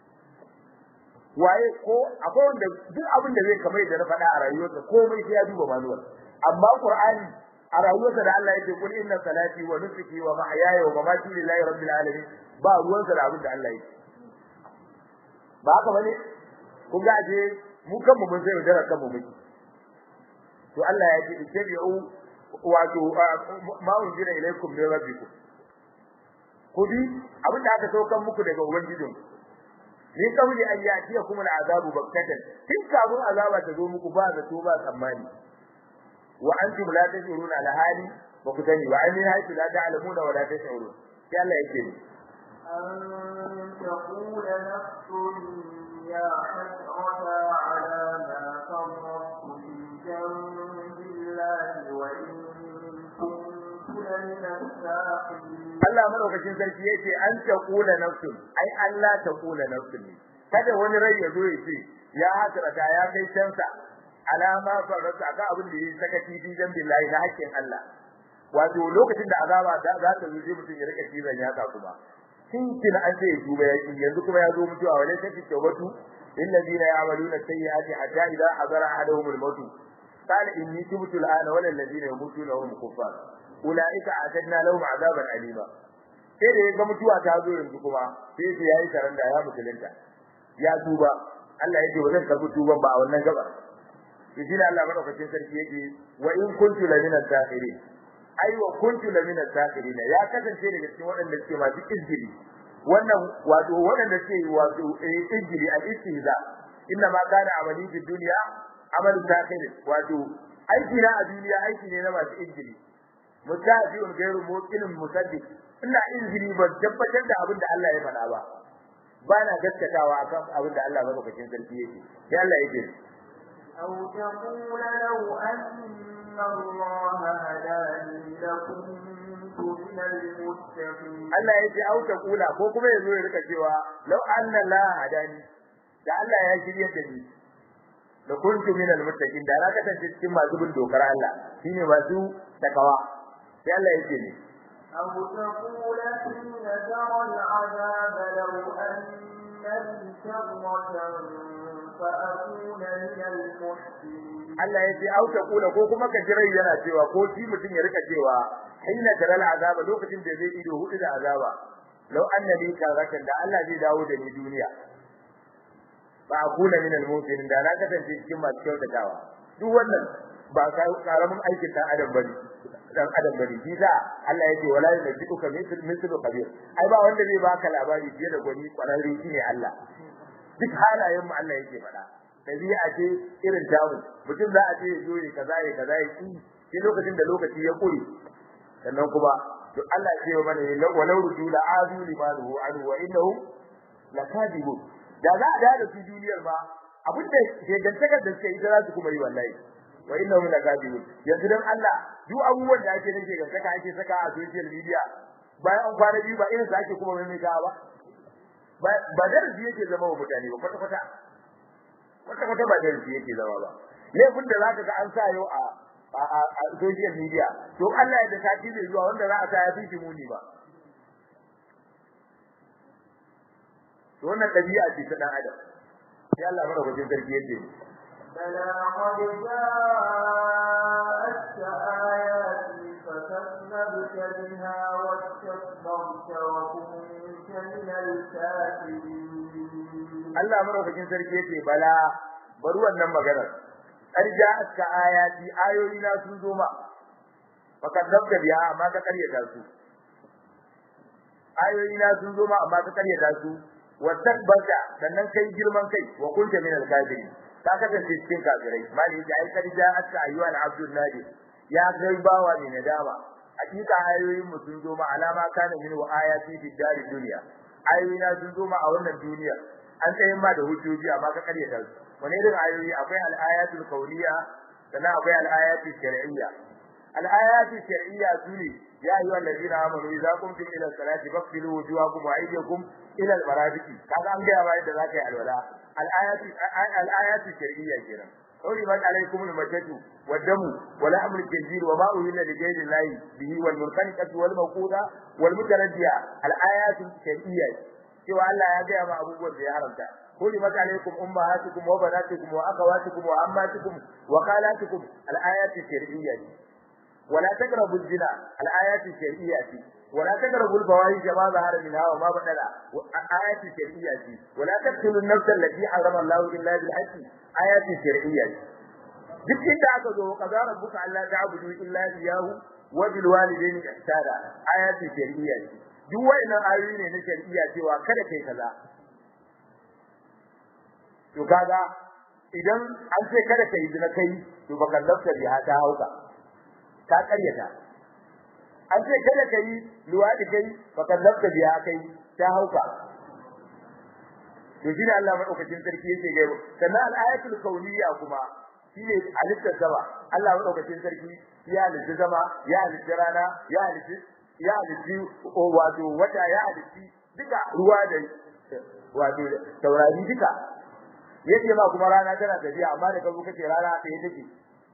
waye ko akwai wanda duk abin da zai kamar da na faɗa a rayuwarsa komai sai ya duba manuwar amma qur'ani a rayuwarsa da Allah yake kul inna salati wa nusuki wa mahyaya wa mamati lillahi rabbil alamin ba ruwansa da abin da Allah yake ba haka bane kun ga je mu kanmu mun sai da kanmu muke to Allah ya ce ittabi'u wato ma unzila ilaykum min rabbikum kudi abin da aka saukan muku daga ubangijinku min kabli an yatiyakum al'azabu baktatan kin kafin azaba ta zo muku ba zato ba tsammani wa antum la tashuruna ala hali ba ku sani wa amin haythu la ta'lamuna wa la tashurun sai Allah yake ni أن تقول نفس يا حسرة على ما فرطت في جنب الله وإن كنت لمن الساخرين Allah madaukakin sarki yace an taqula nafsun ai Allah taqula nafsun kada wani rai ya zo ya ce ya hasrata ya kai cansa alama farata ga abin da yake saka tibi dan billahi na hakkin Allah wato lokacin da azaba za ta zo sai mutum ya rika cizon yatsa kuma kin kin an ce duba yaki yanzu kuma ya zo mutuwa wala take tawbatu lilladheena ya'maluna sayyi'ati hatta idha hadara ahaduhum al-maut qala inni tubtu al-ana wal ladina yamutuna hum kuffar ulaika atadna lahum azaban alima sai da ga mutuwa ta zo yanzu kuma sai sai yayi karanda ya musulunta ya tuba Allah yake ba zan karbi tuban ba a wannan gaba to shi ne Allah madaukakin sarki yake wa in kuntu la min as-sakirin ai wa kuntu la min as-sakirin ya kasance daga cikin waɗanda suke masu injili wannan wato waɗanda suke wato injili al-istihza inna ma kana amali fi dunya amalu sakirin wato aiki na a duniya aiki ne na masu injili mutafi'un gairu muqinin musaddiq ina injili ban tabbatar da abin da Allah ya faɗa ba ba na gaskatawa akan abin da Allah madaukakin sarki yake sai Allah yake أو تقول لو أن الله هداني لكنت من المتقين Allah yake au ta kula ko kuma yazo ya rika cewa law anna la hadani da Allah ya shirye da ni da kuntu min almuttaqin da na kasance cikin masu bin dokar Allah shine masu takawa sai Allah yake ne أو تقول حين ترى العذاب لو أن لي كرة فأكون من المحسنين Allah ya ce au ta kula ko kuma ka jirai yana cewa ko shi mutum ya rika cewa hina taral azaba lokacin da zai ido hudu da azaba law anna li karatan da Allah zai dawo da ni duniya ba akuna min al-mu'minin da na kasance cikin masu kyautatawa duk wannan ba karamin aikin dan adam bane dan adam bane shi da Allah ya ce wala yunzikuka mithl mithlu khabir ai ba wanda zai baka labari fiye da gwani kwararre shine Allah duk halayen mu Allah yake faɗa dabi'a ce irin tamu mutum za a ce ya zo ya kaza ya kaza ya ki sai lokacin da lokaci ya kure sannan kuma to Allah ya ce mana walau rudu la adu limanuhu anhu wa innahu lakadibun da za a da su duniyar ba abinda shegantakar da suke ita za su kuma yi wallahi wa innahu lakadibun yanzu dan Allah duk abubuwan da ake nake gantaka ake saka a social media bayan an kwana biyu ba irin su ake kuma maimaitawa ba ba darasi yake zama wa mutane ba kwata kwata kwata kwata ba darasi yake zama ba laifin da zaka ga an sa yau a a social media to Allah ya da sati zai zuwa wanda za a sa ya fi muni ba to wannan dabi'a ce ta dan adam sai Allah mara wajen sarki yake بلى قد جاءتك آياتي فكذبت بها واستكبرت وكنت من الكافرين Allah mara wajen sarki yake bala bari wannan maganar ar ja'atka ayati ayoyi na sun zo ma fakadzabta biha amma ka karyata su ayoyi na sun zo ma amma ka karyata su wastakbarta sannan kai girman kai wa kunta min al-kafirin ka kasance cikin kafirai mali ya ai karja aska ayyuha al-abdul nadi ya kai bawa ne nadama hakika ayoyin mu sun zo ma alama kana min wa ayati fi dari dunya ayoyi na sun zo ma a wannan duniya an tsayin ma da hujjoji amma ka karyata su wani irin ayoyi akwai al-ayatul qawliya sannan akwai al-ayatul shar'iyya al-ayatul shar'iyya sune ya ayyuha allazina amanu idza qumtum ila salati faghsilu wujuhakum wa aydiyakum ila al-marafiqi kaga an ga bayan da zaka yi alwala al-ayatu al-ayatu shar'iyya kenan حرمت عليكم الميتة والدم ولحم الخنزير وما أهل لغير الله به والمنخنقة والموقوذة والمتردية الآيات الشرعية سوى الله يا جماعة أبو بكر يا حرمتا حرمت عليكم أمهاتكم وبناتكم وأخواتكم وعماتكم وخالاتكم الآيات الشرعية ولا تقربوا الزنا الآيات الشرعية ولا تقربوا الفواحش ما ظهر منها وما بطن آيات الشرعية ولا تقتلوا النفس التي حرم الله إلا بالحق آيات الشرعية duk inda aka zo kaza rabbuka alla ta'budu illa iyyahu wa bil walidayni ihsana ayatu shar'iyya duk wayannan ayoyi ne na shar'iyya cewa kada kai kaza to kaga idan an ce kada kai zina kai to baka lafta biha ta hauka ka karyata an ce kada kai luwadi kai baka lafta biha kai ta hauka to shi ne Allah madaukakin sarki yake gaibo sannan al-ayatul kauniyya kuma shine halittar sama Allah madaukakin sarki ya halitta sama ya halitta rana ya halitta ya halitta wato wata ya halitta duka ruwa da wato taurari duka yake ba kuma rana tana tafiya amma da kazo kace rana ɗaya take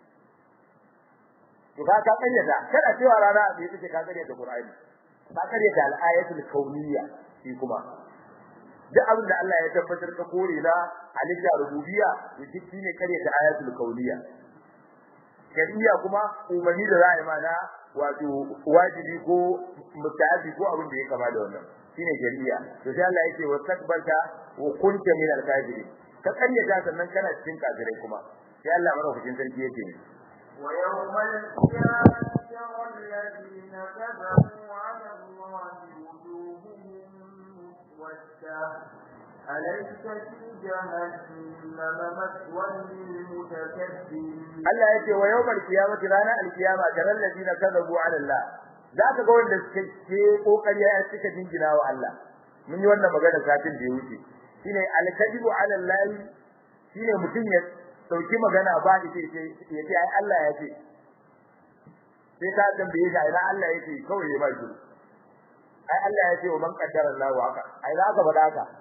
to ka ka kayyata kada cewa rana ɗaya take ka kayyata Qur'ani ka kayyata al-ayatul kauniyya shi kuma duk abin da Allah ya tabbatar ka kore na halitta rububiyya to shi shine kare ta ayatul kauniyya shari'a kuma umarni da za a yi mana wato wajibi ko mutaaddi ko abin da ya kama da wannan shine shari'a to sai Allah yake wastakbarta wa kunta min al-kafirin ka karyata sannan kana cikin kafirai kuma sai Allah madaukakin sarki yake ne ويوم القيامة ترى الذين كذبوا على الله وجوههم مسودة أليس في جهنم مثوى للمتكبرين Allah yake wa yawmal qiyamati rana alqiyama taral ladina kadhabu ala Allah zaka ga wanda suke ke kokari ya suka jingina wa Allah mun yi wannan magana satin da ya wuce shine alkadibu ala Allah shine mutum ya dauki magana ba da ce ce yace ai Allah ya ce sai ka tambaye shi ai Allah yake kawai ya ba shi ai Allah ya ce wa man qaddara Allah wa haka ai za ka faɗa haka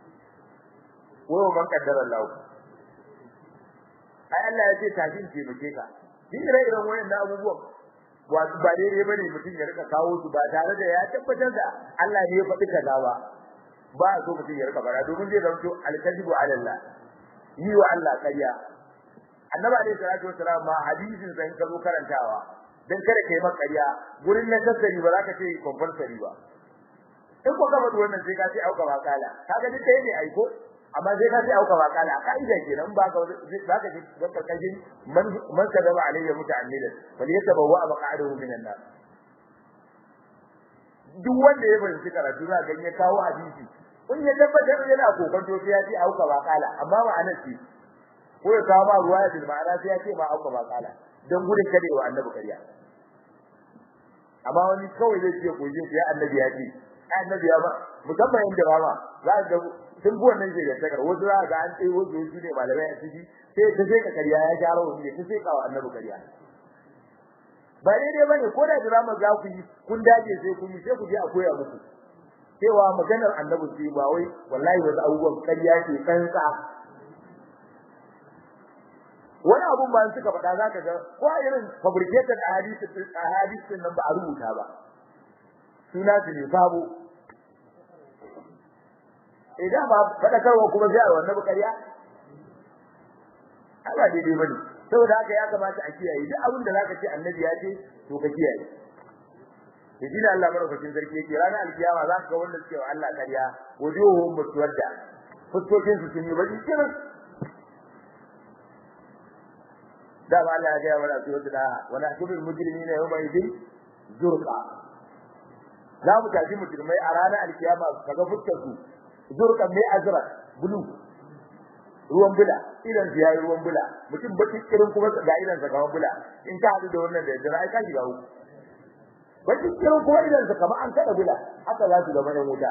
wa man qaddara Allah ai Allah ya ce tafi ce muke ka din ire iren wayannan abubuwan wato ba daidai bane mutum ya rika kawo su ba tare da ya tabbatar da Allah ne ya faɗi kaza ba ba so mutum ya rika bara domin zai zanto alkazibu ala Allah yi wa Allah ƙarya annabi alaihi salatu wasalam ma hadisin sai ka zo karantawa dan kada kai maka ƙarya gurin na kasari ba za ka ce compulsory ba in ko ka faɗi wannan sai ka ce auka wakala kaga duk ɗaya ne aiko amma sai ka ce auka wakala a ka'ida kenan ba ka za ka ji ga karkashin man man kadaba alayya muta'ammidan bal yatabawwa maq'adahu minan nar duk wanda ya fahimci karatu za ga ya kawo hadisi kun ya tabbatar yana kokonto sai ya ce auka wakala amma ma'ana ce ko ya kawo ma ruwa da ma'ana sai ya ce ma auka wakala dan gudun kada wa annabi kariya amma wani kawai zai ce ko yin ya annabi ya ce annabi ya ba musamman inda rama za ga sun bi wannan shi da takar wasu za ga an tsaye wasu su ne malamai a ciki sai ta sai ka kariya ya gyara wani ne ta sai ka wa annabi kariya ba daidai ba ne ko da drama za ku yi kun dace sai kun yi sai ku je a koya muku cewa maganar annabi ce ba wai wallahi wasu abubuwan kariya ke kansa wani abun ba suka faɗa za ka ga ko irin fabricated ahadith nan ba a rubuta ba suna su ne sabo idan ba fadakarwa kuma sai a wannan bukariya Allah daidai bane saboda haka ya kamata a kiyaye duk abin da zaka ce annabi ya ce to ka kiyaye yaji da Allah madaukakin sarki yake ranar alkiyama za ka ga wanda suke wa Allah kariya wujuhum muswadda fuskokin su sun yi baki kirin da ba Allah ya ga mana suratul daha wa nahsubul mujrimina yawma idin zurqa za mu tafi mujrimai a ranar alkiyama kaga fuskar su zurqa mai azra bulu ruwan bula idan su yayi ruwan bula mutum baki kirin kuma ga idan sa kamar bula in ka hadu da wannan da yadda ai ka shiga uku baki kirin kuma idan sa kamar an kada bula haka za su zama yan wuta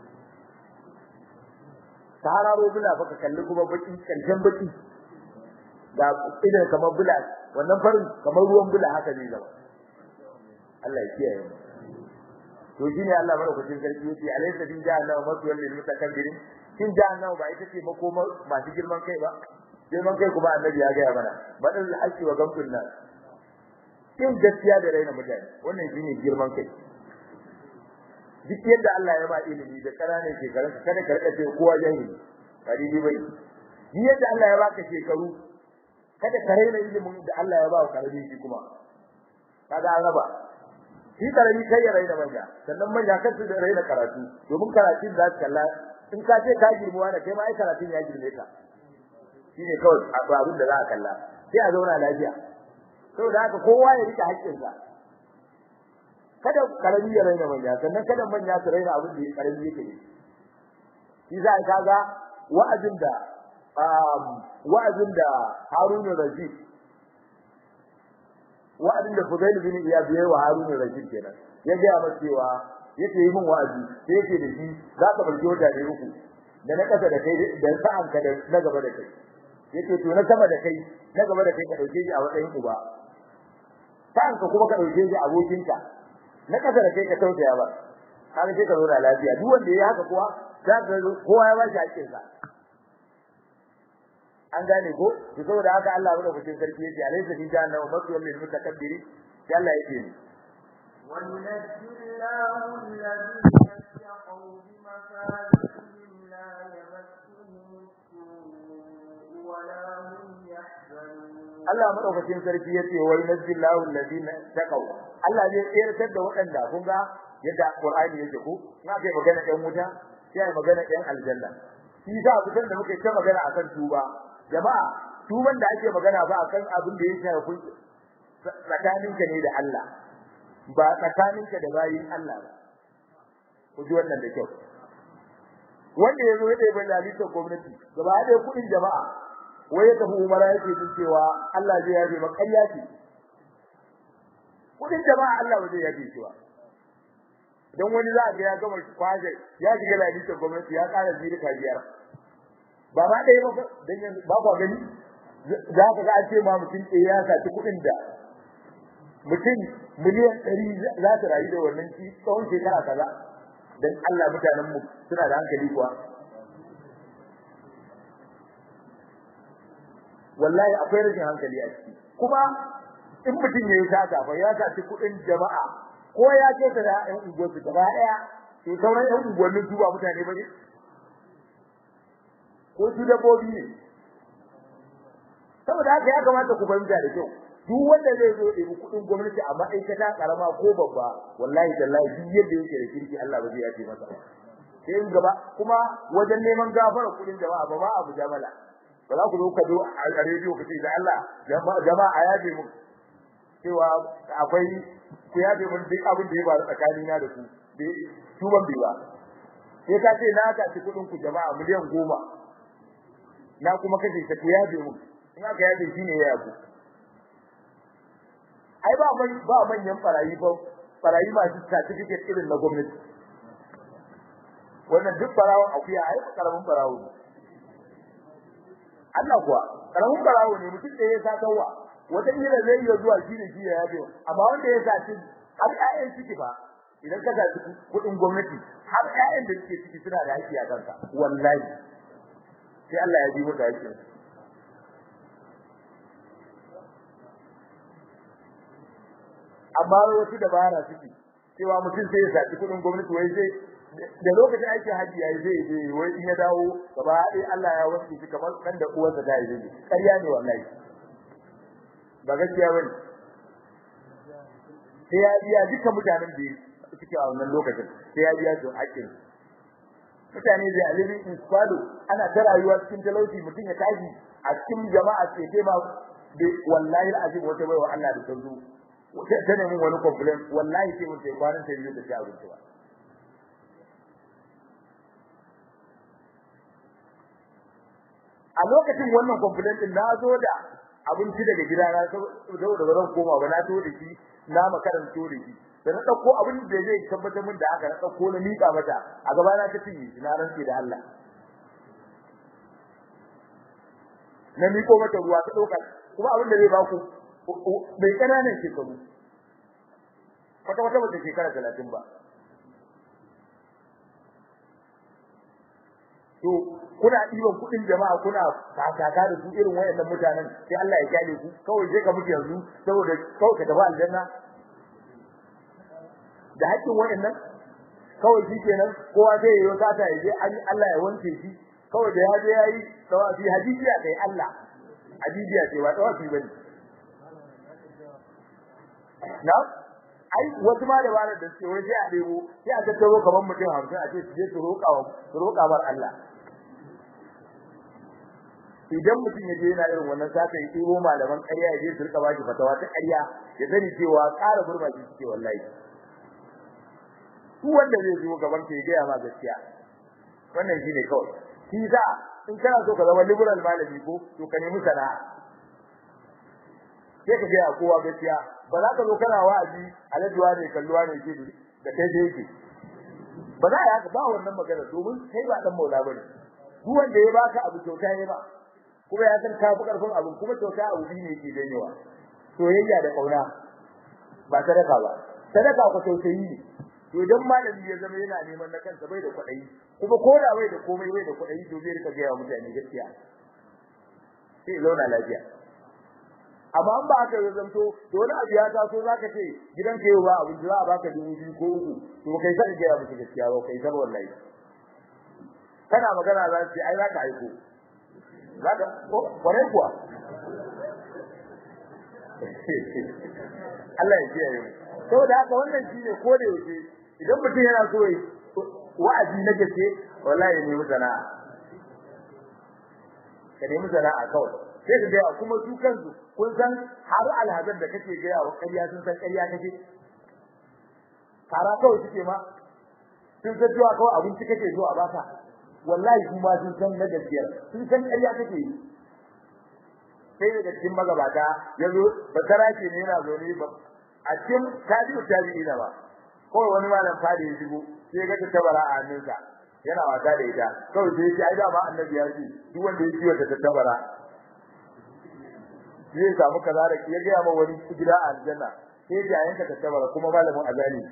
tararo bula baka kalli kuma baki kaljan baki ga idan kamar bula wannan farin kamar ruwan bula haka ne zama Allah ya kiyaye mu to shine Allah madaukakin sarki yace alaysa bin jahannama maswal lil mutakabbirin kin jahannama ba ita ce makomar masu girman kai ba girman kai kuma annabi ya ga mana badal haqqi wa gamtun nas kin gaskiya da raina mutane wannan shine girman kai duk yadda Allah ya ba ilimi da karane shekarun kada ka rika ce kowa jahili ba dai bai ni yadda Allah ya baka shekaru kada ka raina ilimin da Allah ya ba ka karami shi kuma kaga an raba shi karami kai ya raina manya sannan manya kan su da raina karatu domin karatun za su kalla in ka ce ka girmuwa da kai ma ai karatun ya girme ka shine kawai abin da za a kalla sai a zauna lafiya saboda haka kowa ya rike haƙƙinsa kada karami ya raina manya sannan kada manya su raina abin da karami yake ne shi za ka ga wa'azin da wa'azin da Harun Rashid wa'azin da Fudail bin Iyad yayi wa Harun Rashid kenan ya ga masa cewa yake yi min wa'azi sai yake da shi za ka bar jota da uku da na kasa da kai da sa'an ka da na gaba da kai yake to na sama da kai na gaba da kai ka dauke shi a matsayin uba sa'an ka kuma ka dauke shi abokinka na kasa da kai ka tausaya ba kaga sai ka zo da lafiya duk wanda yayi haka kuwa za ka kowa ya ba shi hakkin sa an gane ko to saboda haka Allah ya rubuta sarki yace alaysa fi jahannama maswal lil mutakabbiri sai Allah yake ni وينجي الله الذين اتقوا بمفازتهم لا يمسهم السوء ولا هم يحزنون Allah madaukakin sarki yace wa yunzillahu alladhina taqaw Allah zai tsirtar da waɗanda kun ga yadda Qur'ani yake ko na kai magana ɗan wuta sai ai magana ɗan aljanna shi sa kusan da muke ta magana akan tuba jama'a tuban da ake magana ba akan abin da ya shafi tsakaninka ne da Allah ba tsakaninka da bayin Allah ba ku ji wannan da kyau wanda yazo ya dai lalitar gwamnati gaba da kudin jama'a wai ya tafi umara yake jin cewa Allah zai yabe ba ƙarya ce kudin jama'a Allah ba zai yabe cewa dan wani za ga ya gama kwaje ya shiga lalitar gwamnati ya ƙara zirika biyar ba ma dai ba dan yanzu ba ba gani za ka ga an ce ma mutum ɗaya ya saci kuɗin da mutum miliyan ɗari za ta rayu da wannan ci tsawon shekara kaza dan Allah mutanen mu suna da hankali kuwa wallahi akwai rashin hankali a ciki kuma in mutum ya yi sata fa ya saci kuɗin jama'a ko ya ce ta da ƴan unguwarsu gaba ɗaya to sauran ƴan unguwannin su ba mutane ba ne ko su dabbobi ne saboda haka ya kamata ku fahimta da kyau duk wanda zai zo ɗebi kuɗin gwamnati a ma'aikata karama ko babba wallahi tallahi duk yadda yake da kirki Allah ba zai yafe masa sai in gaba kuma wajen neman gafara kuɗin jama'a ba ma abu jamala ba za ku zo ka zo a rediyo ka ce da Allah jama'a a yafe mu cewa akwai ku yafe mun duk abin da ya faru tsakanina da ku tuban bai ba sai ka ce na ka ci kuɗin ku jama'a miliyan goma na kuma kace ta ku yafe mu in aka yafe shi ne ya yaku ai ba man ba manyan barayi ba barayi masu certificate irin na gwamnati wannan duk barawon akuya ai karamin barawo ne Allah kuwa karamin barawo ne mutum da ya sa kawwa wata kila zai iya zuwa shi ne shi ya yabe amma wanda ya sa shi har ƴaƴan ciki ba idan ka sa kuɗin gwamnati har ƴaƴan da suke ciki suna da haƙƙi a kanka wallahi sai Allah ya ji maka haƙƙin amma wasu dabara suke cewa mutum sai ya saki kudin gwamnati wai sai da lokacin aikin haji yayi zai je wai in ya dawo gaba ɗaya Allah ya wanke shi kamar kan da uwarsa ta yi ƙarya ne wallahi ba gaskiya bane sai ya biya duka mutanen da suke a wannan lokacin sai ya biya su haƙƙin mutane zai alibi in squado ana ta rayuwa cikin talauci mutum ya tashi a cikin jama'a ce sai ma wallahi alazim wata baiwa Allah da ta zo ta nemi wani complain wallahi sai mutai kwanan ta yi da ta abinci ba a lokacin wannan complaint din na zo da abinci daga gida na saboda ba zan koma ba na to da shi na makaranto da shi da na dauko abin da zai tabbatar min da haka na dauko na mika mata a gaba na ta cinye na rantsi da Allah na miko mata ruwa ta dauka kuma abin da zai ba ku bai kananan shekaru kwata wata wata shekara talatin ba to kuna ɗiban kuɗin jama'a kuna kakaka da su irin wayannan mutanen sai Allah ya kyale ku kawai sai ka mutu yanzu saboda kawai ka tafi aljanna da haƙƙin wayannan kawai shi kenan kowa zai yi sata ya je Allah ya wanke shi kawai da ya je yayi tawafi hadijiya kai Allah hadijiya ce ba tawafi bane na ai wasu ma da bara da suke wai sai a debo sai a tattaro kaman mutum 50 a ce su je su roƙa wa su roƙa bar Allah idan mutum ya je yana irin wannan saka yi tsiro malaman ƙarya ya je su rika baki fatawa ta ƙarya ya sani cewa ƙara burma shi suke wallahi su wanda zai zo gaban ka ya gaya ma gaskiya wannan shine kawai shi za in kana so ka zama liberal malami ko to ka nemi sana'a sai ka gaya kowa gaskiya ba za ka zo kana wa'azi alajuwa ne kalluwa ne ke da kai da yake ba za ya ba wannan magana domin kai ba dan maula bane duk wanda ya baka abu kyauta ne ba kuma ya san ka fi karfin abu kuma kyauta abu ne yake janyewa soyayya da kauna ba sadaka ba sadaka ko tausayi ne to idan malami ya zama yana neman na kansa bai da kuɗi kuma ko da bai da komai bai da kuɗi to zai rika ga mutane gaskiya sai zauna lafiya amma an ba aka zanto to wani abu ya taso zaka ce gidan ka yau ba abin da za a baka dubu biyu ko uku to kai sai ga musu gaskiya ba kai sai wallahi kana magana za su ai zaka aiko zaka ko kware kuwa Allah ya kiyaye mu saboda haka wannan shine ko da yake idan mutum yana so wa'azi na gaske wallahi ne mu sana'a ka nemi sana'a kawai sai ka gaya kuma su kansu kun san har alhazan da kake gaya wa ƙarya sun san ƙarya kake kara kawai suke ma sun san cewa kawai abinci kake zo a baka wallahi kuma sun san na gaskiyar sun san ƙarya kake yi sai daga cikin magabata ya zo basara ce ne yana zo ne ba a cikin tabi'u tabi'i na ba kawai wani malam fadi ya shigo sai ga tattabara a hannunsa yana wasa da ita kawai sai ya ce ai dama annabi ya ce duk wanda ya ciwo ta tattabara zai samu kaza da ya ga ma wani gida a aljanna sai ya yanka tattabara kuma malamin azali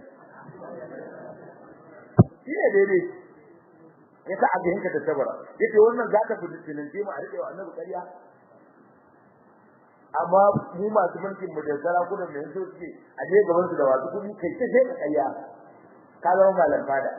shi ne daidai ya sa aka yanka tattabara yace wannan zaka fi tilin mu a rike wa annabi ƙarya amma mu masu mulkin mu da sarakunan da yanzu suke a je gaban su da wasu kudi kai ta sai ka kayya ka zama malam fada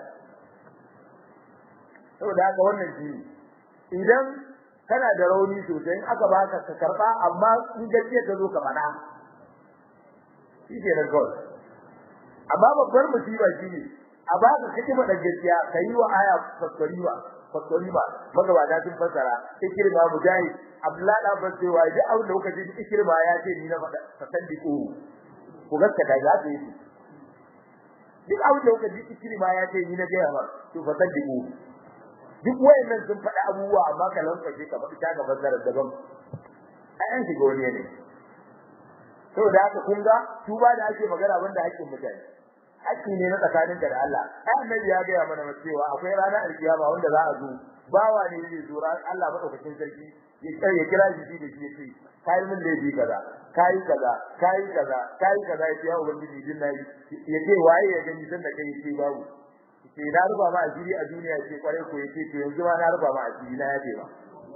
saboda haka wannan shi idan kana da rauni sosai in aka baka ka karba amma in gaskiya ka zo ka fada shi ke da kawai amma babbar musiba shi ne a baka kake faɗa gaskiya ka yi wa aya fassariwa fassariwa magabata sun fassara ikirma mujahid Abdullahi da ban cewa duk abin da kuka ji ikirma ya ce ni na faɗa fasaddiqu ku gaskata ya ce duk abin da kuka ji ikirma ya ce ni na gaya ba to fasaddiqu duk wayannan sun faɗa abubuwa amma ka lankwashe ka faɗi ta ga fassara daban ai an shiga wani ne saboda haka kun ga tuba da ake magana banda haƙƙin mutane haƙƙi ne na tsakaninka da Allah ai annabi ya ga mana cewa akwai ranar alkiyama wanda za a zo bawa ne zai zo ran Allah madaukakin sarki ya ya kira shi da shi yace kai mun laifi kaza kai kaza kai kaza kai kaza yace ya ubangiji din nayi yace waye ya gani san da kai yace babu yace na ruba ma asiri a duniya yace kware ko yace to yanzu ma na ruba ma asiri na yace ba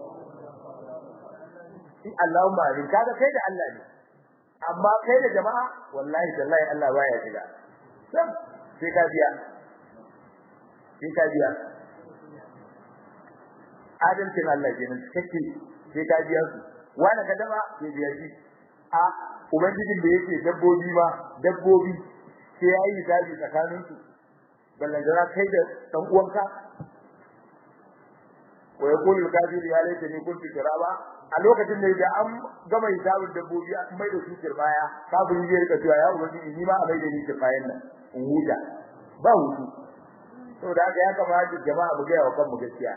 in Allahumma amin kaga kai da Allah ne amma kai da jama'a wallahi tallahi Allah baya shiga sam sai ka biya sai ka biya adalcin Allah kenan kake sai ka biya su wani ka dama sai biya shi a ubangijin da yake dabbobi ma dabbobi sai yayi hisabi tsakanin su ballan jira kai da dan uwanka wa yaqulu al-kafir ya laita ni kuntu turaba a lokacin da da an gama hisabin dabbobi an mai da su baya kafin zai rika cewa ya ubangiji ni ma a mai da ni bayan nan in huta ba hutu saboda haka ya kamata jama'a mu ga wa kanmu gaskiya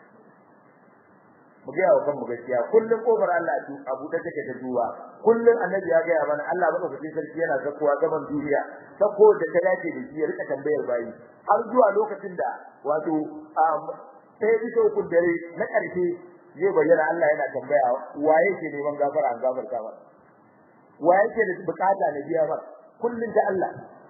mu ga wa kanmu gaskiya kullun kofar Allah tu abu da take ta duwa kullun annabi ya ga mana Allah ba ka sarki yana zakuwa gaban duniya sako da ta dace da shi ya rika tambayar bayi har zuwa lokacin da wato sai bisa hukun dare na ƙarshe zai bayyana Allah yana tambaya waye ke neman gafara an gafarta ba waye ke da bukata na biya ba kullun ta Allah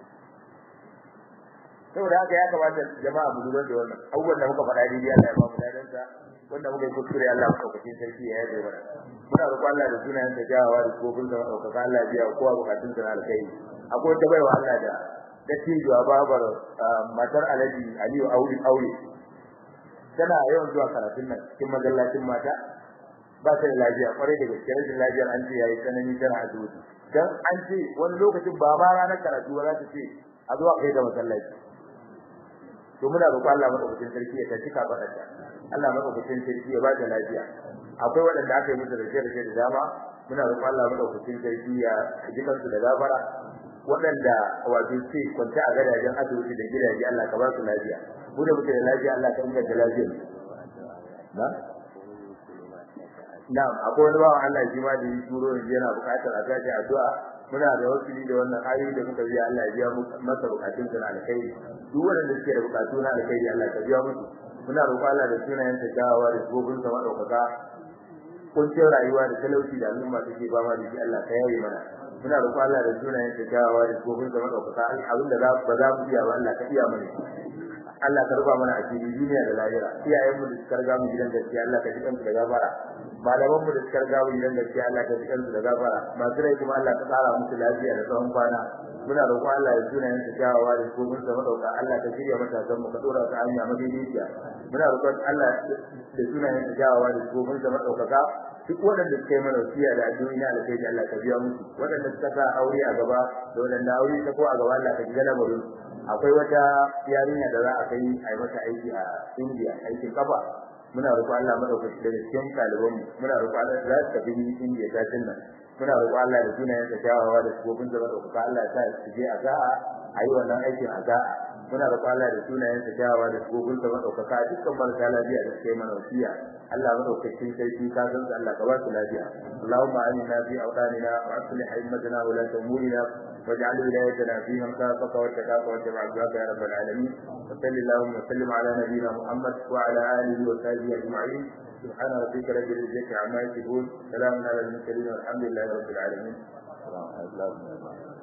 saboda haka ya kamata jama'a mu lura da wannan abubuwan da muka faɗa dai Allah ya ba mu dadan sa wanda muka yi kuskure Allah mu kauke sarki ya yi mana muna roƙon Allah da sunayen da jawawa da kofin da ɗaukaka Allah ya biya kowa bukatun sa na alkai akwai ta baiwa Allah da da tijuwa babar matar Alhaji Aliyu Aure Aure tana yawan zuwa karatun nan cikin magallacin mata ba ta da lafiya kwarai da gaske rashin lafiyar an ce yayi tsanani tana asibiti dan an ce wani lokacin ba ma ranar karatu ba za ta ce a zuwa kai da masallaci to muna roƙon Allah madaukakin sarki ya tafi kafaɗa ta Allah madaukakin sarki ya ba da lafiya akwai waɗanda aka yi musu rake rake da dama muna roƙon Allah madaukakin sarki ya ji kansu da gafara waɗanda wato ce kwanta a gadajen asibiti da gidaje Allah ka ba su lafiya mu da muke da lafiya Allah ka inganta lafiyar na na'am akwai wani bawan Allah shi ma da yi turo yanzu yana buƙatar a gaji addu'a muna da wasili da wannan ayoyi da muka biya Allah ya biya masa bukatun sa na alkhairi duk wanda suke da bukatu na alkhairi Allah ka biya musu muna roƙon Allah da sunayen sa jawawa da gobin sa madaukaka kuncin rayuwa da talauci da al'umma take ba ma da shi Allah ka yaye mana muna roƙon Allah da sunayen sa jawawa da gobin sa madaukaka abin da ba za mu iya ba Allah ka iya mana Allah ka ruba mana asiri duniya da lahira iyayen mu da suka riga mu gidan gaskiya Allah ka ji kansu da gafara malaman mu da suka riga mu gidan gaskiya Allah ka ji kansu da gafara masu rai kuma Allah ka tsara musu lafiya da tsawon kwana muna roƙon Allah ya tuna yin tajawa da kofin sa madauka Allah ka shirya matasan mu ka dora ta hanya madaidaiciya muna roƙon Allah da tuna yin tajawa da kofin sa madaukaka duk waɗanda suka yi mana wasiya da addu'o'i na alkhairi Allah ka biya musu waɗanda suka sa aure a gaba da waɗanda aure ta ko a gaba Allah ka ji lamarin akwai wata yarinya da za a kai a yi mata aiki a India aikin kafa muna roƙo Allah madaukaki da cikin ɗaliban mu muna roƙo Allah za su tafi indiya ta nan muna roƙo Allah da sunayen sa kyawawa da sifofin sa madaukaka Allah ya sa su je a za'a a yi wannan aikin a za'a muna roƙo Allah da sunayen sa kyawawa da sifofin sa madaukaka dukkan marasa lafiya da suka yi mana wasiya Allah madaukakin sarki ka san Allah ka ba su lafiya Allahumma amina fi awtanina wa aslih himmatana wa la tamurina واجعل ولايتنا في من خافك واتقاك واتبع عبدك يا رب العالمين وصل اللهم وسلم على نبينا محمد وعلى اله وصحبه اجمعين سبحان ربك رب العزه عما يصفون سلام على المرسلين والحمد لله رب العالمين